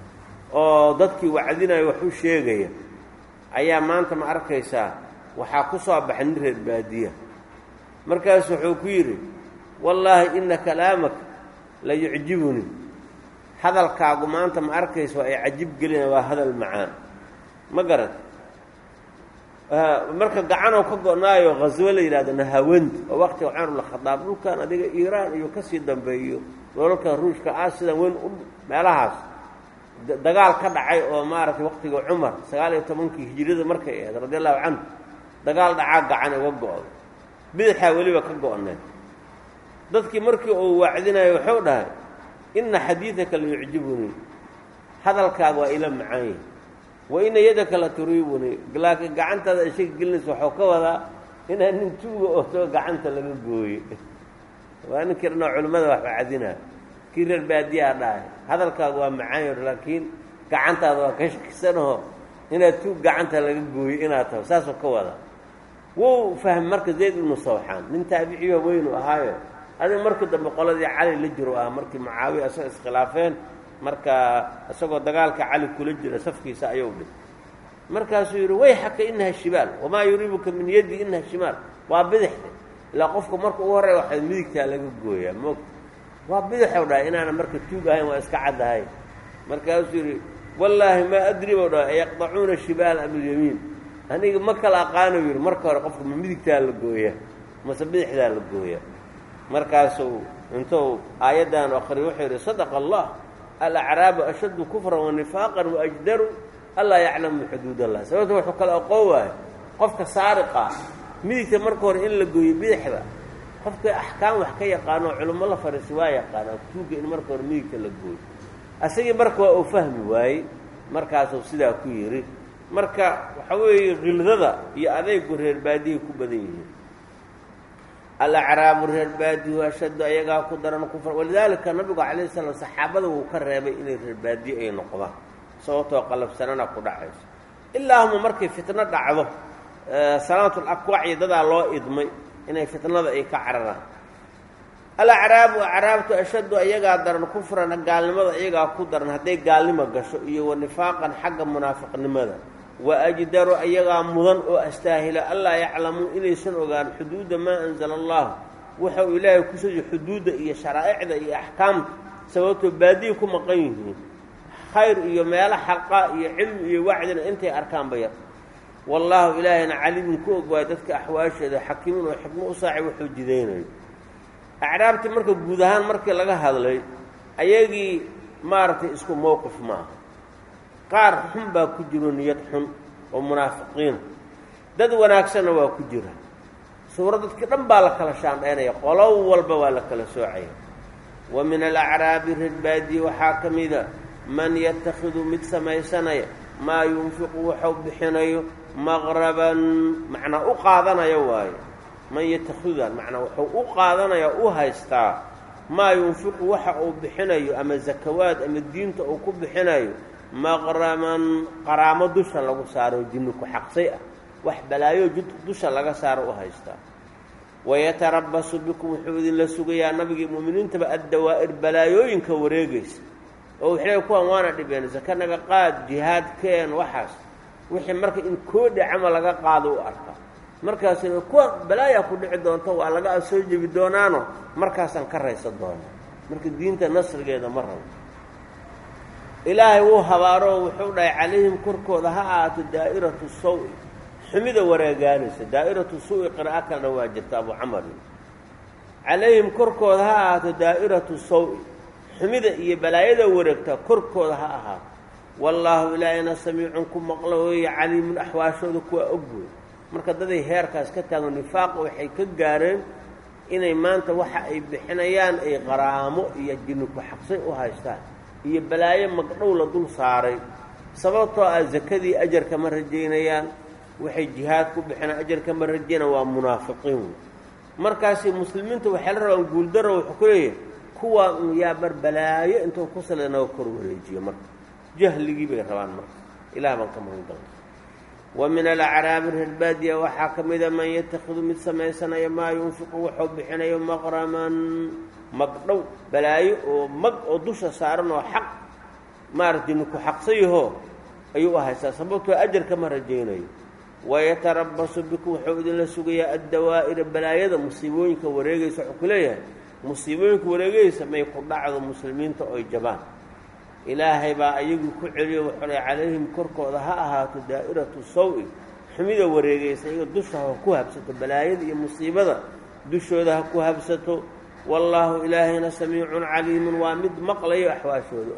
oo dadkii wacdinaya wax u sheegaya ayaa maanta ma arkaysaa waxaa ku soo baxay nin reer baadiya markaasu wuxuu ku yidhi wallaahi ina kalaamaka la yucjibunii hadalkaagu maanta ma arkaysa waa ay cajib gelina waa hadal macaan ma garat marka gacanoo ka go-naayo khaswo la yidhahdo nahawandi oo waqtiga cumar bnkhadaab dhulkan adiga iiraan iyo kasii dambeeyo dholalka ruushka ah sidan weyn u meelahaas dagaal ka dhacay oo maaragtay waqtiga cumar sagaal iyo tobankii hijiriyada markay ahayd radi allahu canhu dagaal dhacaa gacan uga go-do bidixaa weliba ka go-need dadkii markii uu wacdinayo wuxuu dhahay ina xadiidaka la yucjibunii hadalkaaga waa ila macaan yahi wa ina yadaka la turiibunii laakiin gacantaada ishaga gelinaysa waxuu ka wadaa inaa nin tuuga oo soo gacanta laga gooye waa ninkii dhanoo culimmada wax wacdinaa kii reer baadiyaa dhahay hadalkaaga waa macaan yahi laakiin gacantaada waa ka shakisanoo inaad tuug gacanta laga gooyo inaad taho saasuu ka wadaa wuu fahmay marka zayd ibnu sawxaan nin taabiciyo weynu ahaayo adi markii dambe qoladii cali la jiro ah markii mucaawiya isaga iskhilaafeen marka isagoo dagaalka cali kula jira safkiisa ayuu dhig markaasuu yidhi wayxaka inaha shimaal wamaa yuriibuka min yaddi inaha shimaal waa bidixda ilaa qofka marka ugu horreya waxaad midigtaa laga gooyaa moogta waa bidixow dhahay inaana marka tuug ahayn waa iska caddahay markaasuu yidhi wallaahi maa adri bow dhahay ayaqdacuuna shimaal am ilyamiin aniga ma kala aqaano yidhi marka hore qofka ma midigtaa la gooyaa mase bidixdaa la gooyaa markaasuu intuu aayaddan akriyo wuxuu yidhi sadaqa allah alacraabu ashaddu kufran wanifaaqan waajdaru allaa yaclamu xuduud allah sababta wuxuu kala aqoon waayo qofka saariqa midigta marka hore in la gooyo bidixda qofka axkaam wax ka yaqaano culummo la fariisi waa yaqaanaa tuugga in marka hore midigta la gooyo asagii marka waa uu fahmi waayey markaasuu sidaa ku yidhi marka waxa weeye khildada iyo adeygu reer baadihay ku badan yihiin alacraabu reer baadihu ashaddu ayagaa ku daran kufra walidaalika nabigu calayh salaam saxaabada wuu ka reebay inay reer baadiyo ay noqdaan sababtoo qalabsanana ku dhacayso ilaahuma markay fitno dhacdo salaatul akwaac iyo dadaa loo idmay inay fitnada ay ka cararaan alacraabu acraabtu ashaddu ayagaa daran kufran gaalnimada iyagaa ku daran hadday gaalnimo gasho iyo wa nifaaqan xagga munaafiqnimada wa ajdaru ayagaa mudan oo astaahila allaa yaclamuu inaysan ogaan xuduuda maa anzala allah waxa uu ilaahay ku soji xuduudda iyo sharaa'icda iyo axkaamta sababtoo baadiyi ku maqan yihiin khayr iyo meelo xaqa iyo cilmi iyo wacdina intay arkaanba yar wallaahu ilaahayna calimun ku og waay dadka axwaasheeda xakiimun oo xikmo u saaci wuxuu jidaynayo acraabtii marka guud ahaan markii laga hadlay ayagii maaragtay isku mowqif ma aha qaar xun baa ku jiro niyad xun oo munaafiqiina dad wanaagsanna waa ku jira suuro dadkii dhan baa la kala shaandhaynaya qolow walba waa la kala soocaya wa min alacraabi reer baadiye waxaa ka mida man yatakhidu mid samaysanaya maa yunfiqu waxau bixinayo maqraban macnaa u qaadanaya waayo man yatakhidudan macnaa wuxuu u qaadanaya u haystaa maa yunfiqu waxa uu bixinayo ama zakawaad ama diinta uu ku bixinayo maqraman qaraamo dusha lagu saaro jinni ku xaqsay ah wax balaayo dusha laga saaro u haystaa wayatarabasu bikum wuxuu idinla sugayaa nabigii mu'miniintaba addawaa'ir balaayooyinka wareegaysa oo waxley kuwan waana dhibeen saka naga qaad jihaad keen waxaas wixii marka in koodhi camal laga qaado u arka markaasina kuwan balaayaa ku dhici doonto waa laga soo jebi doonaano markaasaan ka raysan doonaa marka diinta nasrigeeda ma rabo ilaahay wuu habaaroo wuxuu dhahay calayhim korkooda ha ahaato daa'iratu sawi xumida wareegaanaysa daa'iratu su'i qiraa'o kalena waa jirta abu camari calayhim korkooda ha ahaato daa'iratu sawi xumida iyo balaayada wareegta korkooda ha ahaato wallaahu ilaahayna samiicun ku maqlo weeye caliimun axwaashooda kuwa og wey marka daday heerkaas ka taago nifaaqa waxay ka gaareen inay maanta waxa ay bixinayaan ay qaraamo iyo jinni ku xaqsay u haystaan iyo balaayo magdhow la dul saaray sababtoo ah zakadii ajarka ma rajaynayaan waxay jihaad ku bixinaan ajarka ma rajaynaan waa munaafiqiin markaasi muslimiinta waxay la rabaan guuldaro wuxuu ku leeyahay kuwaa un yaa bar balaayo intuu ku sala naga kor wareejiyo marka jahligii bay rabaan marka ilaah baan ka magan galna wa min alacraabi reer baadiya waxaa ka mida man yatakhidu mid samaysanaya maa yunfiqu wuxuu bixinayo maqraman magdhow balaayo oo mag oo dusha saaran oo xaq maaragtay ninku xaqsayahoo ayuu u haystaa sababtoo ajarka ma rajaynayo wayatarabasu bikum wuxuu idinla sugayaa addawaa'ira balaayada musiibooyinka wareegaysa wuxuu ku leeyahay musiibooyinka wareegaysa may ku dhacdo muslimiinta oy jabaan ilaahay baa ayagii ku celiyo wuxuu ley calayhim korkooda ha ahaato daa'iratu sawi xumida wareegaysa iyaga dusha ha ku habsato balaayada iyo musiibada dushooda ha ku habsato wallaahu ilaahayna samiicun caliimun waa mid maqlayo axwaashooda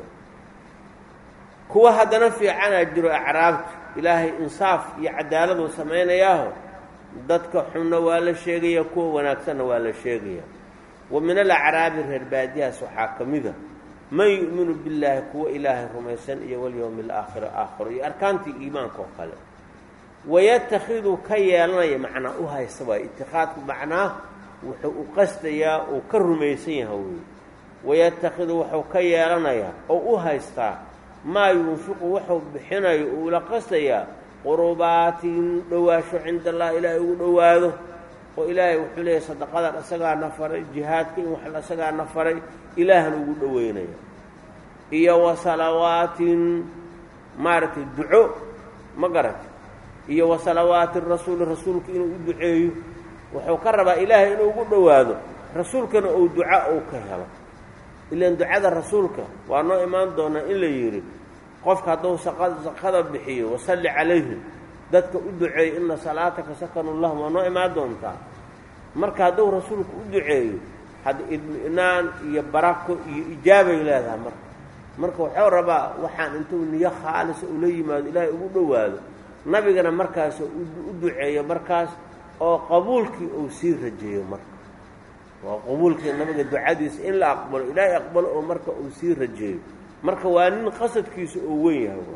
kuwa haddana fiicanaa jiro acraabta ilaahay insaaf iyo cadaaladuu samaynayaaho dadka xunna waa la sheegaya kuwa wanaagsanna waa la sheegaya wa min alacraabi reer baadiyahaas waxaa ka mida man yu'minu billaahi kuwa ilaahay rumaysan iyo walyowmi alaakhiri aakhiro iyo arkaantii iimaanka oo kale wayatakhidu ka yeelanaya macnaa u haysta waay itikaadku macnaa wuxuu u qastayaa uu ka rumaysan yaha wey wayatakhidu wuxuu ka yeelanayaa oo u haystaa maa yunfiqu wuxuu bixinayo uula qastayaa qurbaatin dhowaasho cinda allah ilaahay ugu dhowaado oo ilaahay wuxuu leeyahy sadaqadan isagaana faray jihaadka in wax isagaana faray ilaahna ugu dhoweynaya iyo wa salawaatin maaragtay duco ma garata iyo wa salawaati rasuuli rasuulka inuu u duceeyo wuxuu ka rabaa ilaahay inuu ugu dhowaado rasuulkana uu duca uu ka helo ilaan ducada rasuulka waa noo imaan doonaa in la yidhi qofka hadduu saqada bixiyo wasalli calayhim dadka u duceeyo ina salaataka sakanu lahum waa noo imaan doontaa marka hadduu rasuulku u duceeyo hadda idminaan iyo barako iyo ijaabay leedahay marka marka wuxuu rabaa waxaan intuu niyo khaalisa ula yimaado ilaahay ugu dhowaado nabigana markaas u duceeyo markaas oo qabuulkii uu sii rajeeyo marka waa qabuulkii nabiga ducadiisa in la aqbalo ilaahay aqbalo oo marka uu sii rajeeyo marka waa nin qasadkiisa oo weyn yahay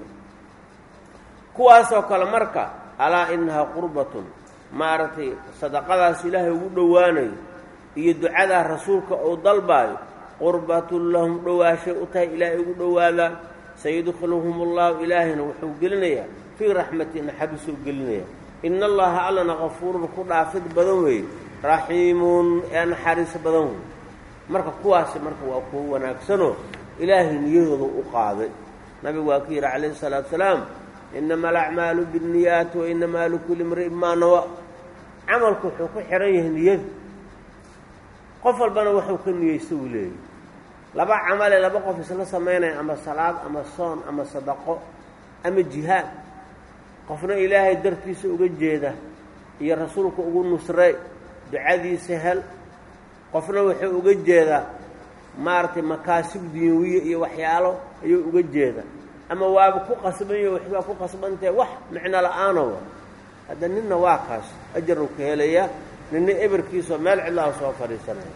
kuwaasoo kale marka alaa inahaa qurbatun maaragtay sadaqadaas ilaahay ugu dhowaanayo iyo ducadaa rasuulka uu dalbaayo qurbatun lahum dhowaashay u tahay ilaahay ugu dhowaadaan sayudkhiluhum allahu ilaahayna wuxuu gelinayaa fii raxmati naxariisuu gelinaya ina allaha allana kafuurun ku dhaafid badan weeye raxiimun ee naxariis badan wey marka kuwaasi marka waa kuwo wanaagsanoo ilaahay niyadooda u qaaday nabigu waa ku yidhi calayhi salaatu salaam inama alacmaalu binniyaati wa inamaa likulli imri'in maa nawa camalku wuxuu ku xihan yahay niyada qof walbana waxuu ka niyeysta uu leeyahy laba camale laba qof isla samaynaya ama salaad ama soon ama sadaqo ama jihaad qofna ilaahay dartiisa uga jeeda iyo rasuulka ugu nusray ducadiisa hel qofna wuxuu uga jeedaa maaragtay makaasib dunyawiya iyo waxyaalo ayuu uga jeeda ama waaba ku qasbanyo waxbaa ku qasbantahe wax micno la-aanowa hadda ninna waa kaas ajaruu ka helayaa ninna eberkiisoo meel cidlaha soo fadhiisanaya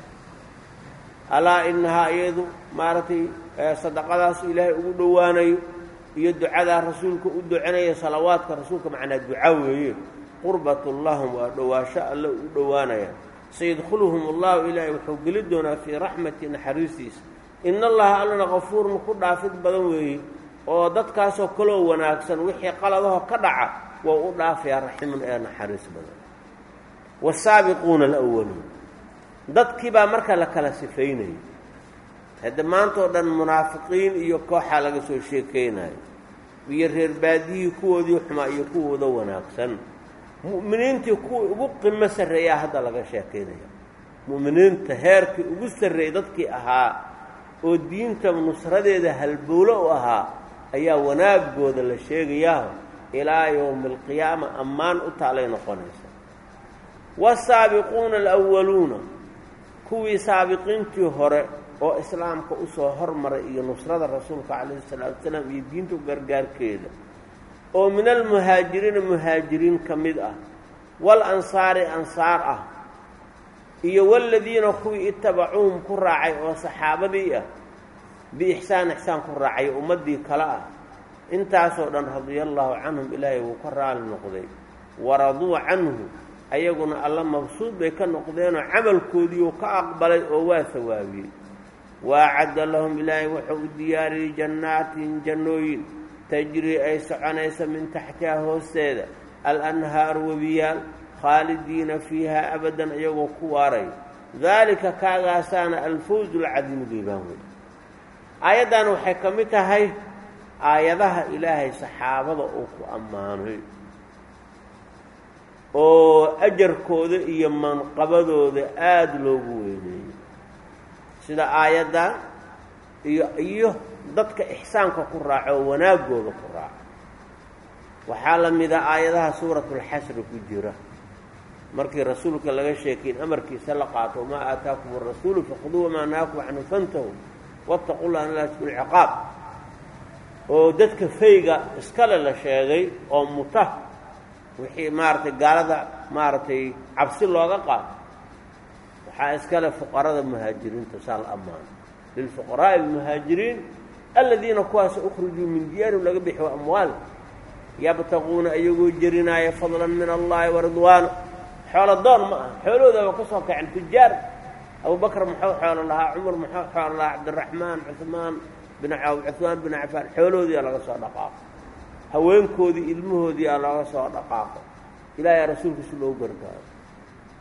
alaa inahaa iyadu maaragtay sadaqadaasu ilaahay ugu dhowaanayo iyo ducadaa rasuulka u ducanaya salawaadka rasuulka macnaa duca weeye qurbatun lahum waa dhowaasho alle u dhowaanaya sayadkhuluhum allahu ilaahay wuxuu geli doonaa fii raxmati naxariistiisa ina allaha allana kafuurun ku dhaafid badan weeye oo dadkaasoo kaloo wanaagsan wixii qaladaho ka dhaca waa u dhaafayaa raximun ee naxariis badan wasaabiquuna alwaluun dadkii baa marka la kala sifaynayay hadda maanta oo dhan munaafiqiin iyo kooxaa laga soo sheekeynayo iyo reer baadiyihii kuwoodii xumaa iyo kuwooda wanaagsan mu'miniintii kuwii ugu qimo sarreeyaa hadda laga sheekaynaya mu'miniinta heerkii ugu sarreeyey dadkii ahaa oo diinta nusradeeda halbowlo u ahaa ayaa wanaagooda la sheegayaa ilaa yowmi alqiyaama ammaan u taalay noqonaysa waasaabiquuna alwaluuna kuwii saabiqiintii hore oo islaamka usoo hormaray iyo nusrada rasuulka calayhi salaatu wasalaam iyo diinta gargaarkeeda oo min almuhaajiriina muhaajiriin ka mid ah wal ansaari ansaar ah iyo waladiina kuwii itabacuuhum ku raacay oo saxaabadii ah biixsaan ixsaan ku raacay ummaddii kale ah intaasoo dhan radia allaahu canhum ilaahay wuu ka raali noqday waraduu canhu ayaguna alla mabsuud bay ka noqdeenoo camalkoodiiuu ka aqbalay oo waa sawaabiyey waacadda lahum ilaahay wuxuu u diyaariyey jannaatin jannooyin tajrii ay soconaysa min taxtiha hoosteeda alanhaaru webiyaal khaalidiina fiiha abadan iyagoo ku waaray daalika kaagaasaana alfawzu alcadiimu liibaan wey aayaddan waxay ka mid tahay aayadaha ilaahay saxaabada uu ku ammaanay oo ajarkooda iyo manqabadooda aada loogu weyneeyey sida aayadda iyo iyo dadka ixsaanka ku raaco oo wanaagooda ku raaco waxaa la mida aayadaha suuratulxasri ku jira markii rasuulka laga sheekeyn amarkiisa la qaato wamaa aataakum arasuulu fakuduu wamaa naakum canhu fantahu waataqu llah an laa tasku lciqaab oo dadka fayga iskale la sheegay oo muta wixii maaragtay gaalada maaragtay cabsi looga qaato waxaa iskale fuqarada muhaajiriinta saa la ammaano lilfuqaraa'i almuhaajiriin aladiina kuwaas ukhrijuu min diyaarihim laga bixiyo amwaal yabtaquuna iyagoo jerinaaya fadlan min allahi waridwaana xoolo doon ma aha xoolahoodaba ka soo kacen tujaar abubakr muxuu xoolo lahaa cumar muxuu xoolo lahaa cabdiraxmaan cuhmaan bin cuhmaan bin cafaan xoolahoodiiaa laga soo dhaqaaqo haweenkoodii ilmahoodiiaa looga soo dhaqaaqo ilaahay rasuulkiisi loogu gargaaro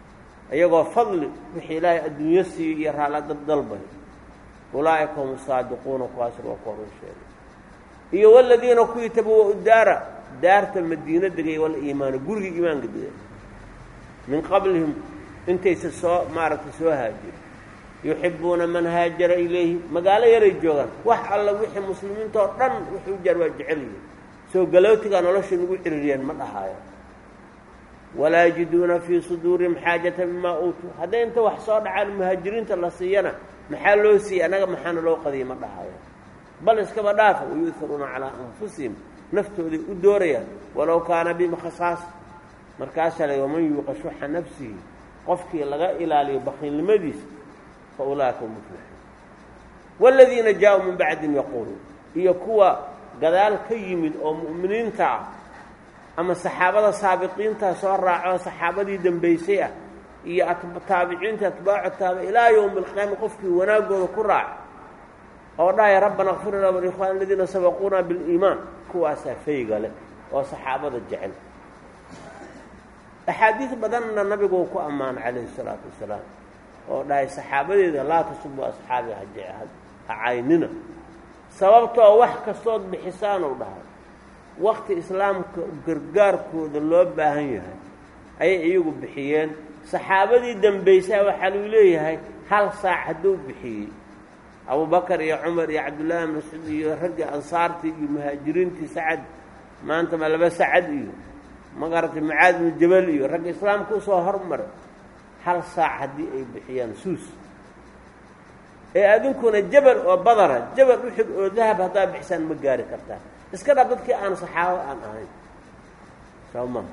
iyagoo fadli wixii ilaahay adduunyo siiyo iyo raalla dabdalbay ulaa'ika hum saadiquuna kuwaasna waa kuwa run sheegay iyo waladiina kuwii tabawa daara daarta madiino degay wal iimaano gurigii iimaanka degay min qablihim intaysa soo maaragtay soo haajir yuxibuuna man haajara ilayhi magaalo yaray joogaan wax alla wixii muslimiinta oo dhan wixii u jaar waa jecel yihin soo galootigaa nolosha nagu ciririyeen ma dhahaayo walaa yajiduuna fii suduurihim xaajata mimaa uutuu hadday inta wax soo dhacaan muhaajiriinta la siiyana maxaa loo siiyey annaga maxaana loo qadiyay ma dhahayo bal iskaba dhaafa wayu'haruuna calaa anfusihim naftooday u doorayaan walow kaana bihim khasaas markaasaa la waman yuuqa shuxa nafsihi qofkii laga ilaaliyo bakiilnimadiisa fa ulaa'ika hum muflixuun waaladiina jaa-uu min bacdihim yaquuluun iyo kuwa gadaal ka yimid oo mu'miniinta ah ama saxaabada saabiqiinta soo raaco saxaabadii dembaysay ah iyo taabiciinta atbaacu taaba ilaa yowmi alqiyaama qofkii wanaagooda ku raaca oo dhahaya rabbana kfir lana walikhwan aladiina sabaquuna biliimaan kuwaasaa fayga leh oo saxaabada jecel axaadiis badanna nabigu ku ammaana calayhi salaatu wasalaam oo dhahay saxaabadeeda laa tasubu asxaabi ha caynina sababtoo wax kastood bixisaan ou dhahay wakti islaamka gargaarkooda loo baahan yahay ayay iyagu bixiyeen saxaabadii dambaysaa waxaa lagu leeyahay hal saac hadduu bixiyey abubakar iyo cumar iyo cabdullaahi mascuud iyo raggii ansaartii iyo muhaajiriintii sacad maanta ma laba sacad iyo magaratay mucaad ibnu jabal iyo ragga islaamka usoo hormaray hal saac haddii ay bixiyaan suus ee adinkuna jabal oo badara jabal uxud oo dahab haddaa bixisaan ma gaari kartaa iska dhab dadkii aan saxaabo aan ahayn soo maha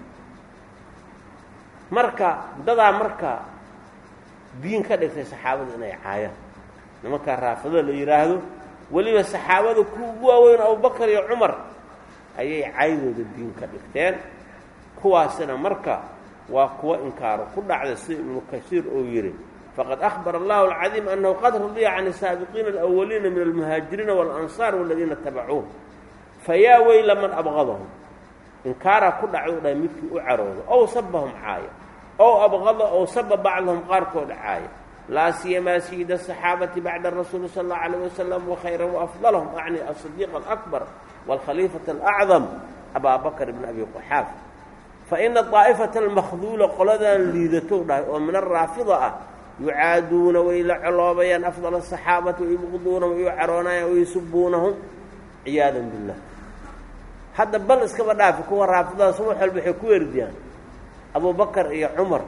marka dadaa marka diin ka dhigtay saxaabada inay caayaan nimankaa raafidada la yidhaahdo weliba saxaabada ku ugu waaweyn abubakar iyo cumar ayay caydooda diin ka dhigteen kuwaasina marka waa kuwa inkaaro ku dhacda sida ibnu kasiir uu yidhi faqad akhbara allahu alcadiim annahu qad radiya can asaabiqiina alawaliina min almuhaajiriina waalansaar waladiina tabacuuh fayaa weyla man abqadahum inkaaraa ku dhacdou dhahay midkii u caroodo ow sabahum caaya ow abqada ow saba bacdahum qaarkooda caaya laa siyamaa sayida asaxaabati bacda rasuuli sala allahu alayh wasalam wakhayra waafdalahum acni asadiiq alakbar waalkhaliifata alacdam abaa bakr bn abi quxaafa faina daa'ifata almakhduula qoladan liidatou dhahay oo min araafida ah yucaaduuna way la coloobayaan afdal asaxaabati wayubqiduuna way u caroonayaan waysubuunahum ciyaadan billah hadda bal iskaba dhaafi kuwa raafidada subax walba waxay ku werdiyaan abubakar iyo cumar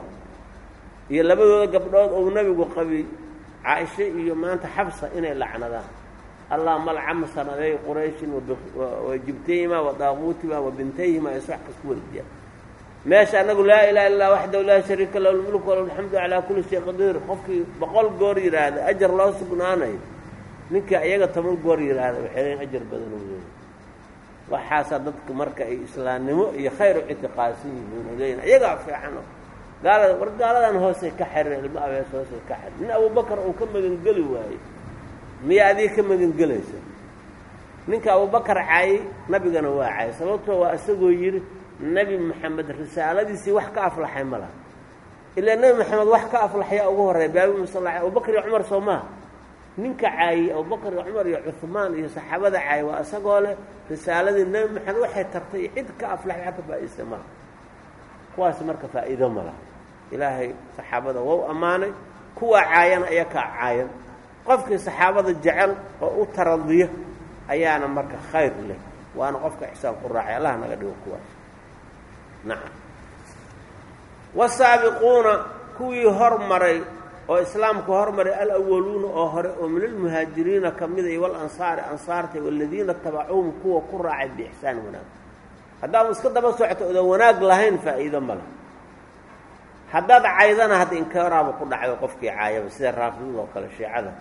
iyo labadooda gabdhood ou nebigu qabi caaisha iyo maanta xabsa inay lacnadaan allah malcama sanaday qurayshin wa jibtayhima wa daaquutima wa bintayhima ay wax kas ku werdiyaan meesha annagu laa ilaha illa lah waxdahu laa shariika lahu lmulku walahu alxamdu calaa kulli shay qadiir qofkii boqol goor yidhaahda ajar loo sugnaanayo ninkii ayaga toban goor yidhaahda waxay leeyiin ajar badan u leeyahy waxaasaa dadka marka ay islaamnimo iyo khayr u ictiqaadsan yihiin oo leeyihin ayagaa fiicano gaalada war gaaladan hoosay ka xireen ilma abees hoosay ka xiren nin abubakar uu ka magangeli waaye miya adiga ka magangelaysa ninka abubakar caayay nabigana waa caayay sababtoo waa isagoo yidhi nebi maxamed risaaladiisii wax ka aflaxay ma laha ilaa nebi maxamed wax ka aflaxaya ugu horreya baabi sal abubakar iyo cumar soo maha ninka caayey abubakar iyo cumar iyo cuhmaan iyo saxaabada caayay waa isagoo leh risaaladii nebi maxamed waxay tartay cid ka aflaxay wax ka faa'iista malaha kuwaas marka faa'iido ma laha ilaahay saxaabada wou ammaanay kuwa caayana ayaa kaa caayan qofkii saxaabada jecel oo u taradiya ayaana marka khayr leh waana qofka ixsaan ku raacay allah naga dhigo kuwaas nacam wasaabiquuna kuwii hormaray oo islaamka hormaray alawaluuna oo hore oo min almuhaajiriina ka mida iyo walansaari ansaarta waladiina tabacuuhum kuwa ku raacay biixsaan wanaag haddaad iska daba socto odan wanaag lahayn faa'iido ma laha haddaad caydana hadda inkaaraaba ku dhacdo qofkii caayaba sida raafidada oo kale shiicada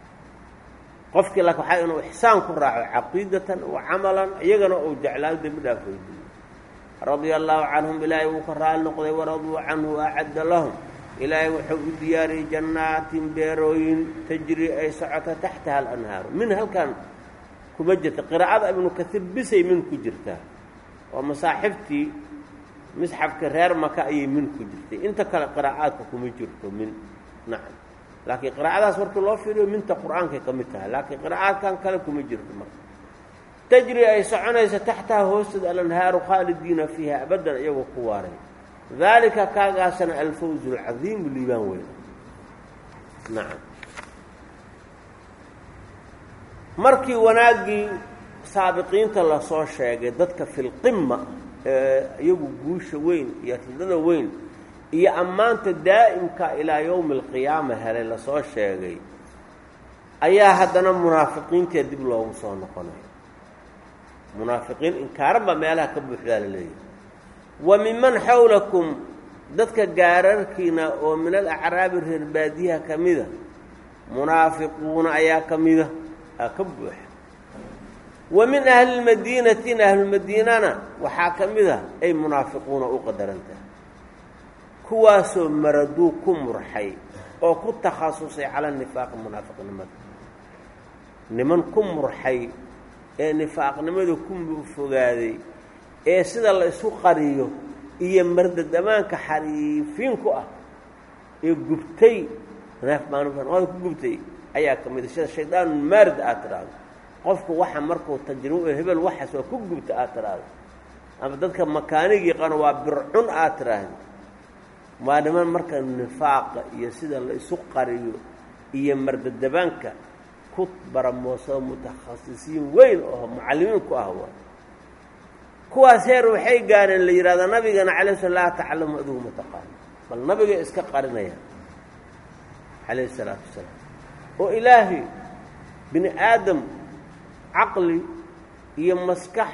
qofkii lak waxaa inuu ixsaan ku raaco caqiidatan wa camalan iyagana uu jeclaayo dembi dhaaf weydiiyo radia allaahu canhum ilaahay wuu ka raali noqday waraduu canhu acadda lahum ilaahay wuxuu u diyaariyey jannaatin beerooyin tajri ay socoto taxtaha alanhaaru min halkan kuma jirta qiraa'ada ibnu kaiir bisay min ku jirtaa oo masaaxibtii misxafka reer maka ayay min ku jirtay inta kale qiraa'aadka kuma jirto min nacam laakiin qiraa'adaas markii loo fiiriyo minta qur-aankay ka mid tahay laakiin qiraa'aadkan kale kuma jirto marka tajri ay soconaysa taxtaha hoosteeda alanhaaru khaalidiina fiiha abadan iyagoo ku waaray daalika kaagaasana alfawz alcadiimu liibaan weyn nacam markii wanaaggii saabiqiinta lasoo sheegay dadka filqima ee iyagu guusha weyn iyo ridada weyn iyo ammaanta daa'imka ilaa yowmi alqiyaama helay lasoo sheegay ayaa haddana munaafiqiintee dib loogu soo noqonaya munaafiqiin inkaaran baa meelaha ka buuxdaa la leeyahay wa minman xawlakum dadka gaararkiina oo min alacraabi reer baadiyaha ka mida munaafiquuna ayaa ka mida aa ka buuxa wa min ahli lmadiinatina ahlulmadiinana waxaa ka mid a ay munaafiquuna u qadarantahay kuwaasoo maraduu ku murxay oo ku takhasusay cala nifaaqi munaafiqnimada niman ku murxay ee nifaaqnimada ku fogaaday ee sida la isu qariyo iyo mardadamaanka xariifiin ku ah ee gubtay neefmaanada ku gubtay ayaa ka mid a sida shaydaanu maarid aad tidhaahdo qofku waxa markuu tajribo hebel waxaas waa ku gubta aad tidhaahdo ama dadka makaanigii qano waa bircun aad tidhaahdo waa niman marka nifaaqa iyo sida la isu qariyo iyo mardadabaanka ku baramoosado mutakhasisiin weyn oo mucallimiin ku ah waa kuwaas heer waxay gaareen la yidhahdaa nabigana calay sl laa taclamu adigu ma taqaano bal nabiga iska qarinaya calayhi isalaatu wasalaam oo ilaahay bini aadam caqli iyo maskax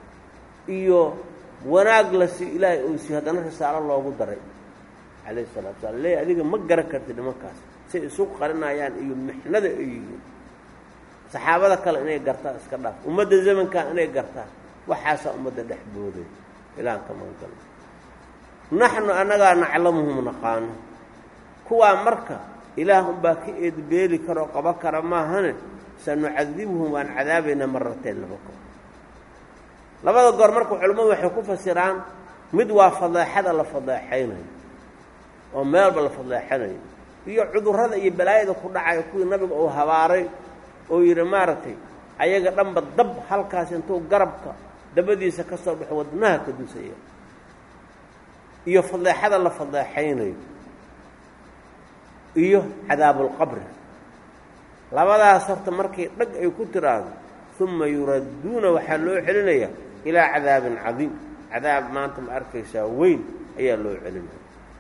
iyo wanaag la si ilaahay ou si haddana risaalo loogu daray calayhi salatu wasalaam leey adiga ma garan kartid nimankaas say isu qarinayaan iyo mixnada ay yihiin saxaabada kale inay gartaan iska dhaaf ummadda zamankan inay gartaan waxaasaa ummadda dhex booday ilaan ka magangalo naxnu annagaa naclamuhum naqaano kuwaa marka ilaah unbaa ka eedbeeli karoo qaba kara maahane sanucadibuhum waan cadaabaynaa marateen laba goor labada goor marka culimmadu waxay ku fasiraan mid waa fadeexada la fadeexaynayo oo meelba la fadeexanayo iyo cudurrada iyo balaayada ku dhacayo kuwii nabiga uu habaaray oo yidhi maaragtay ayaga dhanba dab halkaas intuu garabka dabadiisa ka soo baxo wadnaha ka dusaya iyo fadeexada la fadeexaynayo iyo cadaabulqabri labadaas horta markay dhag ay ku tiraahdo uma yuradduuna waxaa loo celinaya ilaa cadaabin cadiim cadaab maanta ma arkaysaa weyn ayaa loo celinaya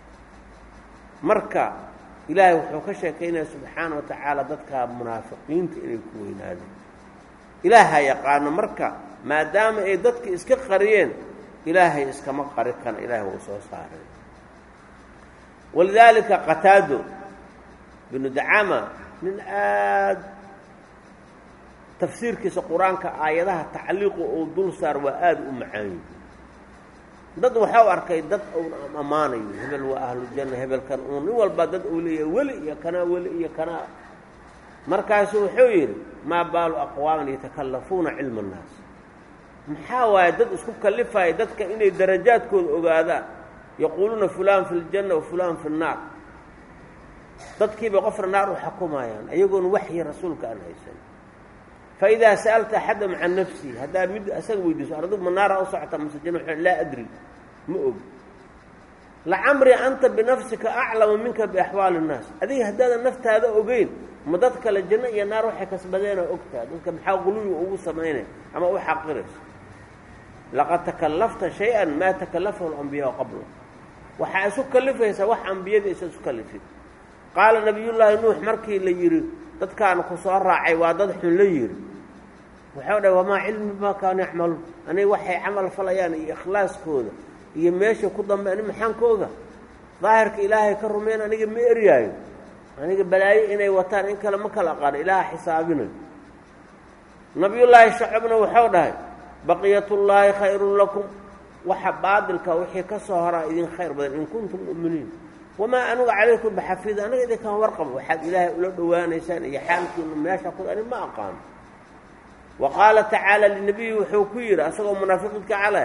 marka ilaahay wuxuu ka sheekaynaya subxaana wa tacaala dadka munaafiqiinta inay ku weynaadeen ilaaha yaqaano marka maadaama ay dadka iska qariyeen ilaahay iskama qari kana ilaahay wuu soo saaray walidaalika qataado binu dacama nin aad tafsiirkiisa qur-aanka aayadaha tacliiqu uu dul saar waa aada u macaanyi dad waxau arkay dad uun ammaanayo hebel waa ahlujanna hebelkan uun nin walba dad uu leeyahay weli iyo kanaa weli iyo kanaa markaasu wuxuu yidhi maa baalu aqwaaman yatakallafuuna cilma annaas maxaa waaye dad isku kallifaya dadka inay darajaadkooda ogaadaan yaquuluuna fulaan fi ljanna wa fulaan fi nnaar dadkiibay qofna naar u xukumayaan ayagoon waxyi rasuulka aan haysan fa idaa sa'alta axadam can nafsihi haddaad mid asaga weydiiso ardu ma naara u socota mase janna laa adri ma og lacamri anta binafsika aclamu minka biaxwaali innaas adiga haddaadan naftaada ogeyn ma dad kale janno iyo naar waxay kasbadeenoo ogtaha dadka maxaa quluwi ugu samaynay ama u xaqirayso laqad takallafta shay-an maa takallafahu alambiyaau qabla waxaa isu kallifaysaa wax ambiyadii isa isu kallifin qaala nabiyullaahi nuux markii la yidhi dadkaan ku soo raacay waa dad xun la yidhi waxau dhahay wamaa cilmi bimaa kaanu yacmaluun aniga waxay camal falayaan iyo ikhlaaskooda iyo meesha ku dambe ani maxaan ka oga daahirka ilaahay ka rumeyn aniga ma eryaayo aniga balaayo inay wataan in kale ma kala aqaano ilaaha xisaabinayo nabiyullaahi shacabna waxau dhahay baqiyatullaahi khayrun lakum waxa baadilka wixii ka soo horaa idin khayr badan in kuntum mu'miniin wamaa anuga calaykum baxafiid aniga idinkaan warqabo waxaad ilaahay ula dhowaanaysaan iyo xaalkiinu meesha ku ani ma aqaano wa qaala tacaala linabiyi wuxuu ku yidhi asagoo munaafiqiinka calaya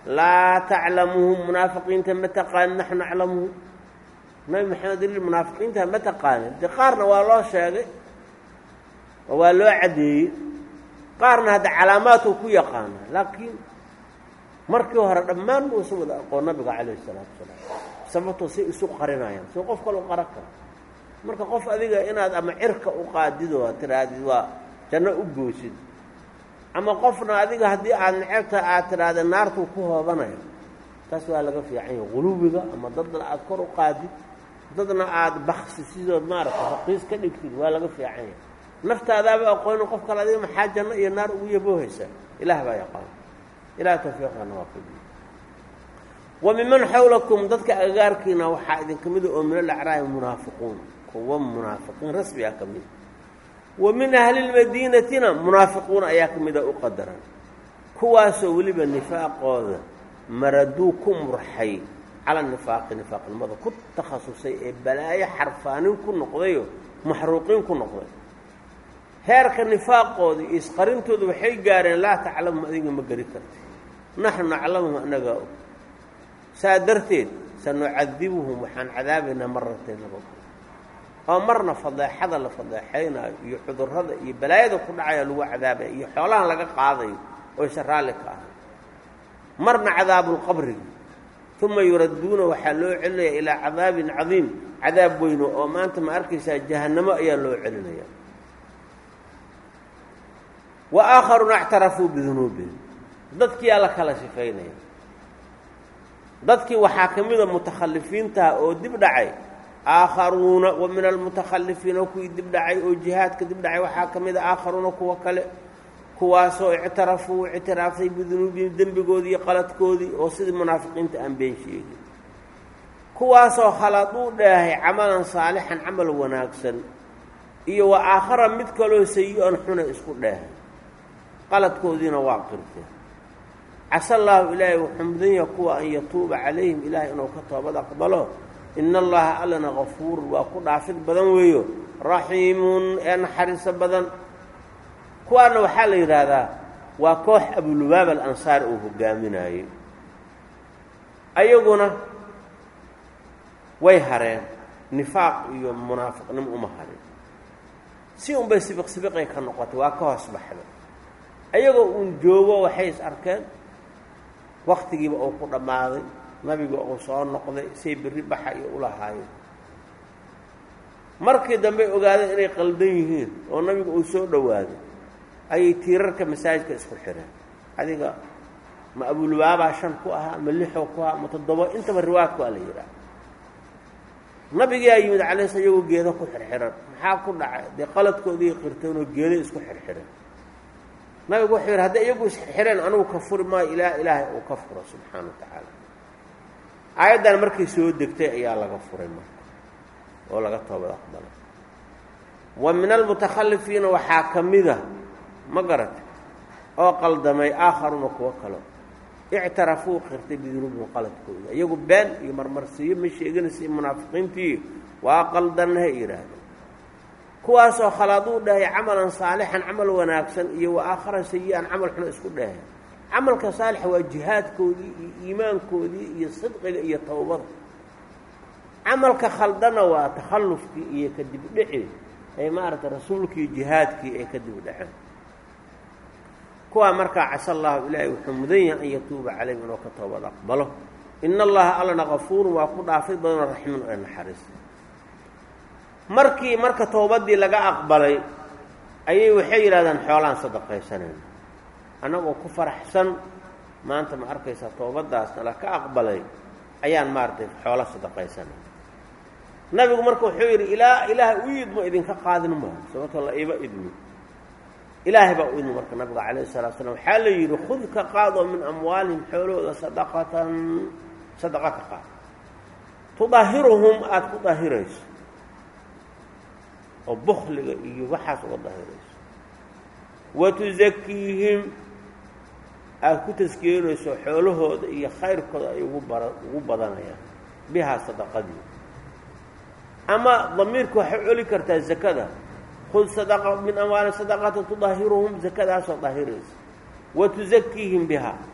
laa taclamuhum munaafiqiinta ma taqaanin naxnu naclamuhum nabi maxamed il munaafiqiinta ma taqaanin de qaarna waa loo sheegay oo waa loo caddeeyey qaarna hadda calaamaadku ku yaqaana laakiin markii hore dhammaan muusan wada aqoon nabiga calayhi isalaatu wasalaam sababtoo say isu qarinayaan soo qof kale u qaran kara marka qof adiga inaad ama cirka u qaadid oo tirahdid waa janno u goosid ama qofna adiga haddii aada necebta aad tidhaahda naartuu ku hoobanayo taas waa laga fiican yahay qulubiga ama dadna aada kor u qaadid dadna aada baksi sidood maaragta raqiis ka dhigtid waa laga fiican yahay naftaadaaba aqoonin qof kale adiga maxaa janno iyo naar ugu yaboohaysa ilaah baa yaqaan ilaah tawfiiqana waa kudi wa miman xawlakum dadka agagaarkiina waxaa idinka mida oo min alacraabi munaafiquun kuwa munaafiqiin rasmi ah ka mida wa min ahli lmadiinatina munaafiquun ayaa ka mida u qadaran kuwaasoo weliba nifaaqooda maraduu ku murxay cala nifaaqi nifaaqnimada ku takhasusay ee balaayo xarfaanin ku noqdayo maxruuqiin ku noqday heerka nifaaqooda iyo isqarintooda waxay gaareen laa taclamuhum adiga ma geli karti naxnu naclamuhum annagaa og saa darteed sanucadibuhum waxaan cadaabaynaa maratayn laba oo marna fadeexada la fadeexaynaayo iyo cudurrada iyo balaayada ku dhacaya lagu cadaabaya iyo xoolahan laga qaadayo oo isa raalli ka ahay marna cadaabulqabriga uma yuradduuna waxaa loo celinaya ilaa cadaabin cadiim cadaab weyno oo maanta ma arkaysaa jahannamo ayaa loo celinaya wa aakharuuna ictarafuu bidunuubihim dadkiyaa la kala sifaynaya dadkii waxaa ka mida mutakhalifiintaha oo dib dhacay aakharuuna wa min almutakhalifiina kuwii dib dhacay oo jihaadka dib dhacay waxaa ka mida aakharuuna kuwa kale kuwaasoo ictarafuu ictiraafay bidunuubihim dembigoodii iyo qaladkoodii oo sidii munaafiqiinta aan been sheegin kuwaasoo khaladuu dheehay camalan saalixan camal wanaagsan iyo wa aakhara mid kaloo sayi-an xuna isku dheehay qaladkoodiina waa qirteen casa allaahu ilaahay wuxuu mudan yaha kuwa an yatuuba calayhim ilaahay inuu ka toobad aqbalo ina allaha allana kafuurun waa ku dhaafid badan weeyo raxiimun ee naxariiso badan kuwaana waxaa la yidhaahdaa waa koox abulubaab alansaari uu hogaaminaayey ayaguna way hareen nifaaq iyo munaafiqnimo uma harin si unbay sibiq sibiqay ka noqotay waa ka hoos baxda ayagoo uun joogo waxay is arkeen waktigiiba uu ku dhammaaday nabiga uu soo noqday say berri baxa iyo ulahaayeen markii dambe ogaadeen inay qaldan yihiin oo nabiga uu soo dhowaaday ayay tiirarka masaajidka isku xireen adiga ma abulubaabaa shan ku ahaa ma lixoo ku ahaa ma toddobo intaba riwaadku waa la yidhaah nabigaa yimid calay sl iyagoo geedo ku xirxiran maxaa ku dhacay dee qaladkoodii qirteenoo geedo isku xirxiran nabigu wuxuu yidhi hadday iyagu isxirxireen anugu ka furi maayo ilaa ilaahay uu ka furo subxaana wa tacaala aayaddan markay soo degtay ayaa laga furay marka oo laga toobad aqbalay wa min almutakhalifiina waxaa ka mida ma garatay oo qaldamay aakharuuna kuwo kale ictarafuu qirtay bidunuubihim qaladkooda iyagu been iyo marmarsiiyo ma sheeganaysa munaafiqiintii waa qaldannahay yidhaahdeen kuwaasoo khalaaduu dhahay camalan saalixan camal wanaagsan iyo wa aakharan sayi-an camal xuna isku dhahay camalka saalixa waa jihaadkoodii iyo iimaankoodii iyo sidqiga iyo towbada camalka khaldana waa takhallufkii iyo kadib dhici ay maaragtay rasuulkii jihaadkii ay kadib dhaceen kuwaa markaa casa allahu ilaahay wuxuu mudan yahay an yatuuba calayhim inuu ka toobad aqbalo ina allaha allana kafuurun waa ku dhaafid badanoo raximun ee naxariis markii marka towbaddii laga aqbalay ayay waxay yidhahdeen xoolaan sadaqaysanayna annagoo ku faraxsan maanta ma arkaysaa toobaddaasna la ka aqbalay ayaan maaragtay xoolo sadaqaysanayna nabigu marka wuxuu yidhi ilaa ilaahay u idmo idinka qaadin maayo sababtoo la iba idmi ilaahay baa u idmi marka nabiga calayhi salatu slam waxaa la yidhi khud ka qaadoo min amwaalihim xoolahooda sadaqatan sadaqa ka qaad tudaahiruhum aada ku daahirayso oo bukliga iyo waxaas uga daahirayso wa tusakiihim aada ku taskiyenayso xoolahooda iyo khayrkooda ay ugu bara ugu badanayaan bihaa sadaqadii ama damiirka waxay celi kartaa zakada khud sadaqa min amwaali sadaqata tudaahiruhum zakadaasoo daahiraysa wa tusakiihim bihaa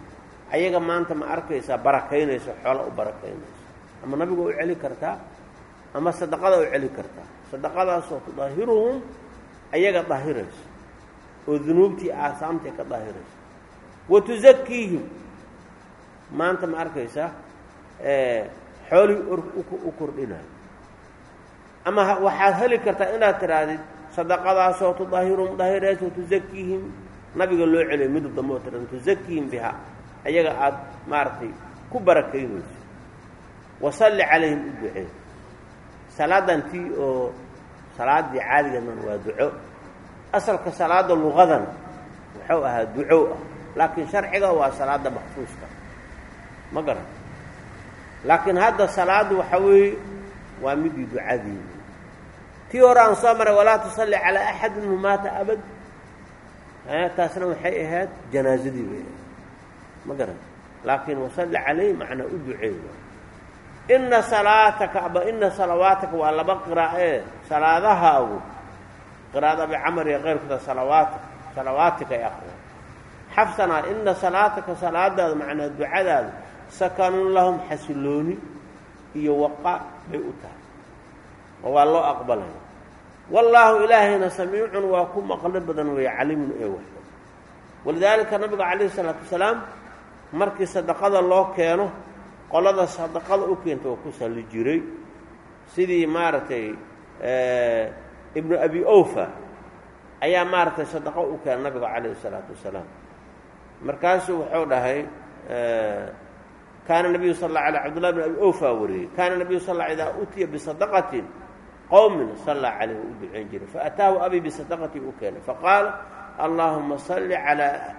ayaga maanta ma arkaysaa barakaynayso xoola u barakaynayso ama nabiga u celi kartaa ama sadaqada u celi kartaa sadaqadaasoo tudaahiruhum ayaga daahirayso oo dunuubtii aasaamtay ka daahirayso wa tusakiihim maanta ma arkaysaa xoolihii u kordhinayo ama waxaad heli kartaa inaad tidhaahdid sadaqadaasoo tudaahiruhum daahirayso tusakiihim nabiga loo celiyo midub dambe oo tira tusakiihim biha ayaga aada maaragtay ku barakaynayso wasalli calayhim u ducee salaadan tii oo salaaddii caadiganan waa duco asalka salaada luqadan wuxuu ahaa duco ah laakiin sharciga waa salaada maksuuska ma garan laakiin hadda salaaddu waxa weeye waa midii ducadii tii hore aan soo maray walaa tusalli calaa axadin hu maata abad taasna waxay ahayd janaazadii bay ahayd ma garan laakiin wasalli calayh macnaa u duceeya ina salaataka aba ina salawaataka waa laba qiraa'ee salaadahaagu qiraa'ada abi camar iyo keyrkooda salawaatak salawaatika ay aqriyaan xafsanaa ina salaataka salaadaada macnaa ducadaada sakanun lahum xasilooni iyo waqa bay u tahay oo waa loo aqbalaya wallaahu ilaahayna samiicun waa ku maqlo badan weeye calimun ee waxda walidaalika nabiga calayhi isalaatu wasalaam markii sadaqada loo keeno qolada sadaqada u keenta oo ku salli jiray sidii maaragtay ibnu abi ofa ayaa maaragtay sadaqo u keena nabiga calayhi isalaatu wasalaam markaasuu wuxuu dhahay kaana nabiyu sal alla alay cabdullahi bn abi ofa wariyey kaana nabiyu sal alla idaa utiya bisadaqatin qowmin sallaa calayhi u duceyn jiray faataahu abi bisadaqatii u keenay faqaala allaahuma salli alaa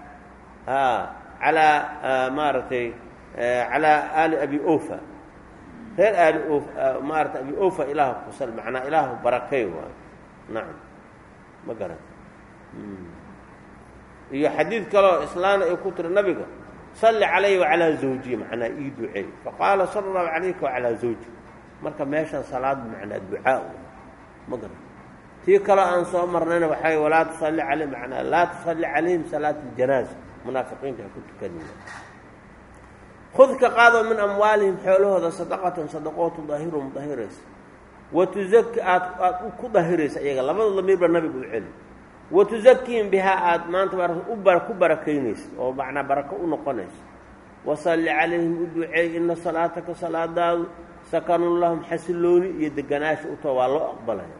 calaa maaragtay calaa aali abi ofa reer aali o maarata abi ofa ilaah kusal macnaa ilaahu barakay waayo nacam ma garan iyo xadiid kaleo islaana ay ku tiri nabiga salli calayhi wacalaa zawjihi macnaa ii duceey faqaala sala allahu calayka wacalaa zawji marka meeshan salaad macnaa ducaa ma garan tii kaloo aan soo marnayna waxay walaa tusalli calayhim macnaa laa tusalli calayhim salaat aljanaaza munaafiqiinta ha ku tukanaya khud ka qaado min amwaalihim xoolahooda sadaqatan sadaqoo tudaahiruhum dahiraysa wa tuzaki aad aad ku dahiraysa iyaga labada damiirba nabiga u celi wa tusakiihim bihaa aada maanta u ku barakaynaysa oo macnaa barako u noqonaysa wasalli calayhim u duceey ina salaataka salaadaadu sakanun lahum xasilooni iyo deganaasha utoo waa loo aqbalaya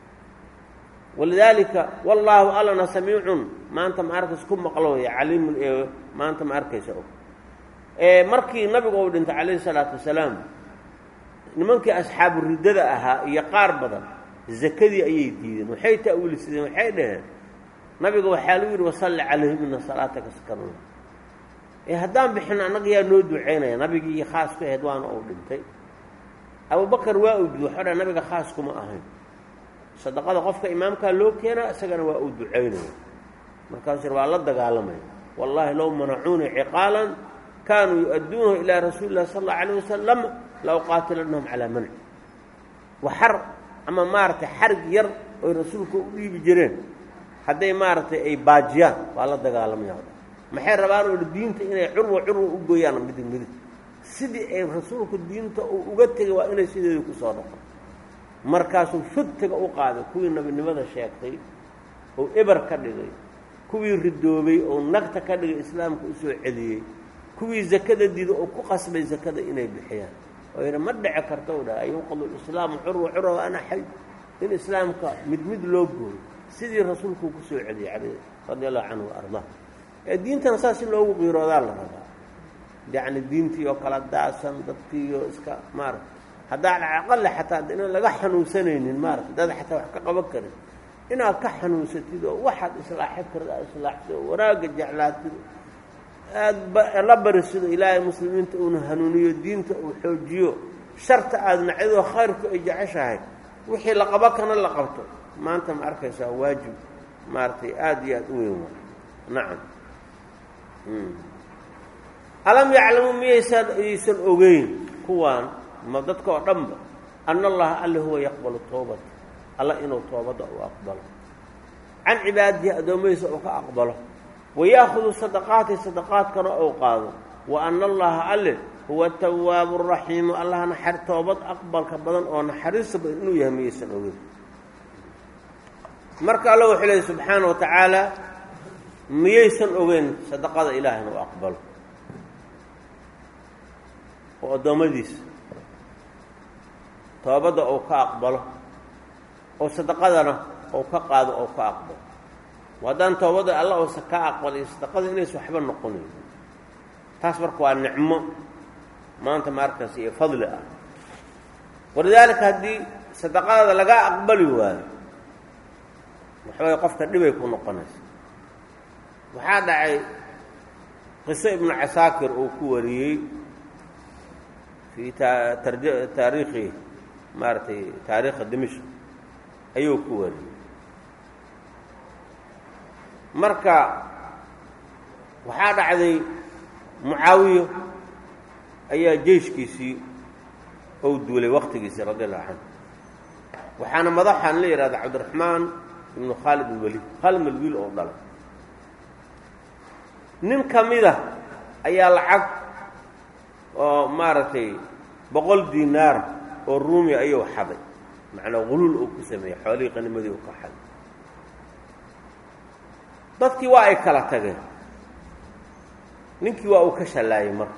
walidaalika wallaahu allana samiicun maanta ma arkaysa ku maqlooya caliimun ee maanta ma arkaysa og markii nabigu uu dhintay calayhi salaatu wasalaam nimankii asxaabu riddada ahaa iyo qaar badan zakadii ayay diideen waxay ta'wiilisadeen waxay dhaheen nabiga waxaa lagu yidhi wasalli calayhim ina salaataka sakanun ee haddaan bixin annaga yaa noo duceynaya nabigii iyo khaas ku ahayd waana uu dhintay abubakar waa uu diiday waxau dhaha nabiga khaas kuma ahayn sadaqada qofka imaamkaa loo keenaa isagana waa uu ducaynaya markaasuu waa la dagaalamaya wallaahi low manacuuni ciqaalan kaanuu yu-adduunahu ilaa rasuuli illahi sal allau alayh wasalam la uqaatilanahum calaa manci waxar ama maaragtay xarig yar oy rasuulka u dhiibi jireen hadday maaragtay ay baajiyaan waa la dagaalamaya maxay rabaan oo diinta inay curwa curwa u gooyaan midig midig sidii ay rasuulku diinta uu uga tegay waa inay sideedii ku soo dhaqo markaasuu fudtiga u qaaday kuwii nebinimada sheegtay oo eber ka dhigay kuwii ridoobay oo nagta ka dhigay islaamka usoo celiyey kuwii zakada diida oo ku qasbay zakada inay bixiyaan oo yidhi ma dhici karta u dhaha yuqadu islaamu curwa curwa ana xay in islaamka mid mid loo gooyo sidii rasuulkuu ku soo celiyey al radi allahu canhu wa ardaa ee diintana saas in loogu qiiroodaa la rabaa yacni diintii oo kala daasan dadkiioo iska maarata haddaan aqale xataa inaan laga xanuunsanaynin maarata dad xataa wax ka qaban karin inaad ka xanuunsatid oo waxaad islaaxi karta aad islaaxsid oo wanaagga jeclaatid aada la barisido ilaahay muslimiinta uuna hanuuniyo diinta uu xoojiyo sharta aada nacidoo khayrku ay jeceshahay wixii la qabo kana la qabto maanta ma arkaysaa waajib maaragtay aada iyo aada u weyn waa nacam alam yaclamu miyaysan ayaysan ogeyn kuwaan ma dadka oo dhanba ana allaha alle huwa yaqbalu toobata alla inuu toobadda u aqbalo can cibaadihi addoommadiisa uu ka aqbalo wayaahudu sadaqaati sadaqaadkana ou qaado wa ana allaha alle huwa tawaabu raxiimu allah naxar toobad aqbalka badan oo naxariista badan inuu yahay miyaysan ogeyn marka alla wuxuu leeyay subxaana wa tacaala miyaysan ogeyn sadaqada ilaah inuu aqbalo oo addoommadiisa toobadda uu ka aqbalo oo sadaqadana uu ka qaado oo ka aqbalo haddaan toobadda alla uusa ka aqbal iyo sadaqada inaysa waxba noqonayn taas marka waa nicmo maanta maarkaas iyo fadli ah walidaalika haddii sadaqadada laga aqbali waayo waxbay qofka dhibay ku noqonaysa waxaa dhacay qiso ibnu casaakir uu ku wariyey fii taariikhi maaragtay taariikha dimishk ayuu ku wariyey marka waxaa dhacday mucaawiyo ayaa jeyshkiisii ou duulay waktigiisii radi allahu canhu waxaana madaxaan la yidhahda cabdiraxmaan ibnu khaalid alwaliid khaalid alwiil oo dhalay nin ka mida ayaa lacag oo maaragtay boqol dinaara oo ruumi ayuu xaday macnaa huluul uu ku sameeyey xoolihii qanimadii uu ka xaday dadkii waa ay kala tageen ninkii waa uu ka shallaayey marka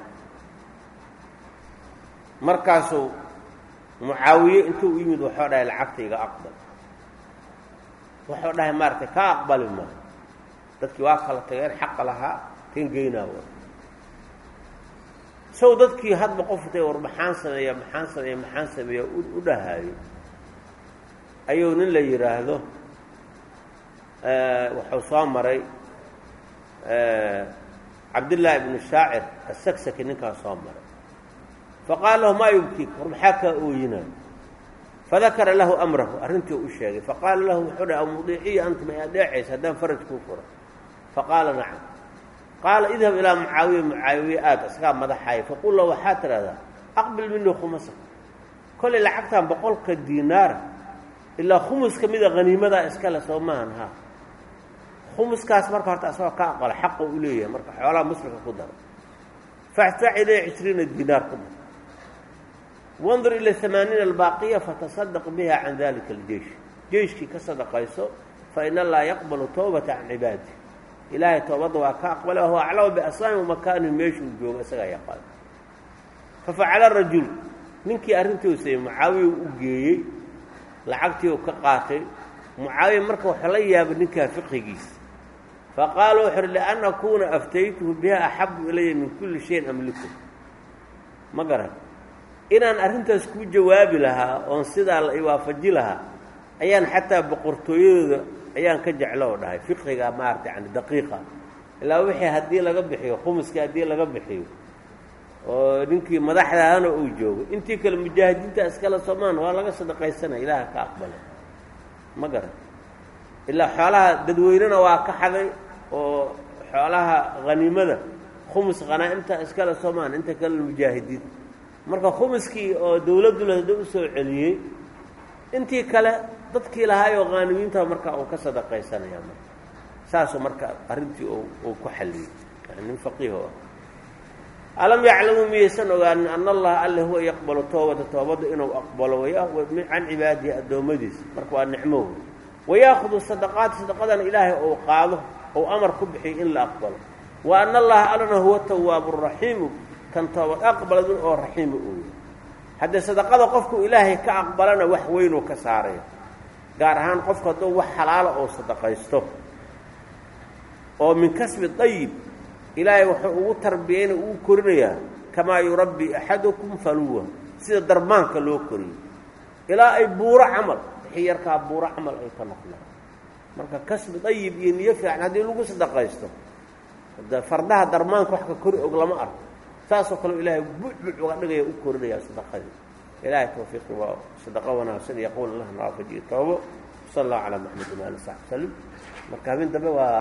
markaasuu mucaawiye intuu u yimid waxuu dhahay lacagta iga aqbal wuxuu dhahay maaragtay ka aqbali maayo dadkii waa kala tageen xaqa lahaa kan geynaa wa sow dadkii hadba qofutay war maxaan sameeya maxaan sameeya maxaan sameeya u dhahaayo ayuu nin la yidhaahdo wuxuu soo maray cabdillaahi ibnu shaacir asagsaki ninkaas soo maray faqaala lahu maa yubkiik war maxaa kaa ooyinaayo fadakara lahu amrahu arrintii u sheegay faqaala lahu wuxuu dhahay amudiiciya anta ma adeecaysa haddaan faraj kuu furo faqaala nacam qaala idhab ilaa mucaawiya mucaawiye aad isagaa madaxaaya faqul lahu waxaa tidhahdaa aqbil minii khumasa kollay lacagtan boqolka diinaara ilaa khumus ka mida haniimadaa iskale soo maahan ha khumuskaas marka horta asagoo ka aqbala xaqa u leeyahay marka xoolaha muslimka ku daro faxtac ilay cishriina diinaar ku dar wandur ila amaaniina albaaqiya fatasadaq biha can dalika aljeish jeyshkii ka sadaqayso fa in allaha yaqbalu towbata can cibaadi ilaahay toobadda waa ka aqbala wahuwa aclamu biaslaami makaanihi meeshuu joogo isagaa yaqaan fafacala rajul ninkii arrintii u sayey mucaawiya u geeyey lacagtii uu ka qaatay mucaawiya marka waxaa la yaabay ninkaa fiqigiisa faqaala wuxu uhi lian akuuna aftaytuhu biha axabu ilaya min kulli shayin amliku ma garan inaan arrintaas kuu jawaabi lahaa oon sidaa la iwaafaji lahaa ayaan xataa boqortooyadooda ayaan ka jeclo oo dhahay fiqiga maarata yani daqiiqa ilaa wixii haddii laga bixiyo khumuskii haddii laga bixiyo oo ninkii madaxdaana uu joogo intii kale mujaahidiinta iskale soomaan waa laga sadaqaysanaya ilaaha ka aqbalay ma garan ilaa xoolaha dadweynena waa ka xaday oo xoolaha haniimada khumus khanaa'imta iskale soomaan inta kale mujaahidiin marka khumuskii oo dawladduna hadda u soo celiyey intii kale dadkii lahaayoo khaanimiinta marka uu ka sadaqaysanaya marka saasuu marka arrintii uu ku xalliyey yani nin faqiiho ah alam yaclamuu miyaysan ogaanin ana allaha alle huwa yaqbalu toobata toobadda inuu aqbalo can cibaadihi addoommadiisa marka waa nicmo wey wayaakudu sadaqaati sadaqadana ilaahay ou qaado ou amar ku bixiyo in la aqbalo wa ana allaha allana huwa tawaabu raxiimu kan toobad aqbaladun oo raxiima uu yahy haddee sadaqada qofku ilaahay ka aqbalana wax weynuu ka saaraya gaar ahaan qofku hadduu wax xalaala oo sadaqaysto oo min kasbi dayib ilaahay wuxuu ugu tarbiyeyna ugu korinayaa kamaa yurabbi axadukum faluwa sida darmaanka loo koriyo ilaa ay buuro camal wixii yarkaa buuro camal ay ka noqdaan marka kasbi dayib iyo niyo fiican haddii lagu sadaqaysto de fardaha darmaanka wax ka kori og lama arko saasoo kale ilaahay bucbuc uga dhigaya u korinayaa sadaqadii ilaahay tawfiiqi waa sadaqo wanaagsan iyo qowl allah naafajiyo toobo sal allahu calaa maxamed waali saxbi salim marka habeen dambe waa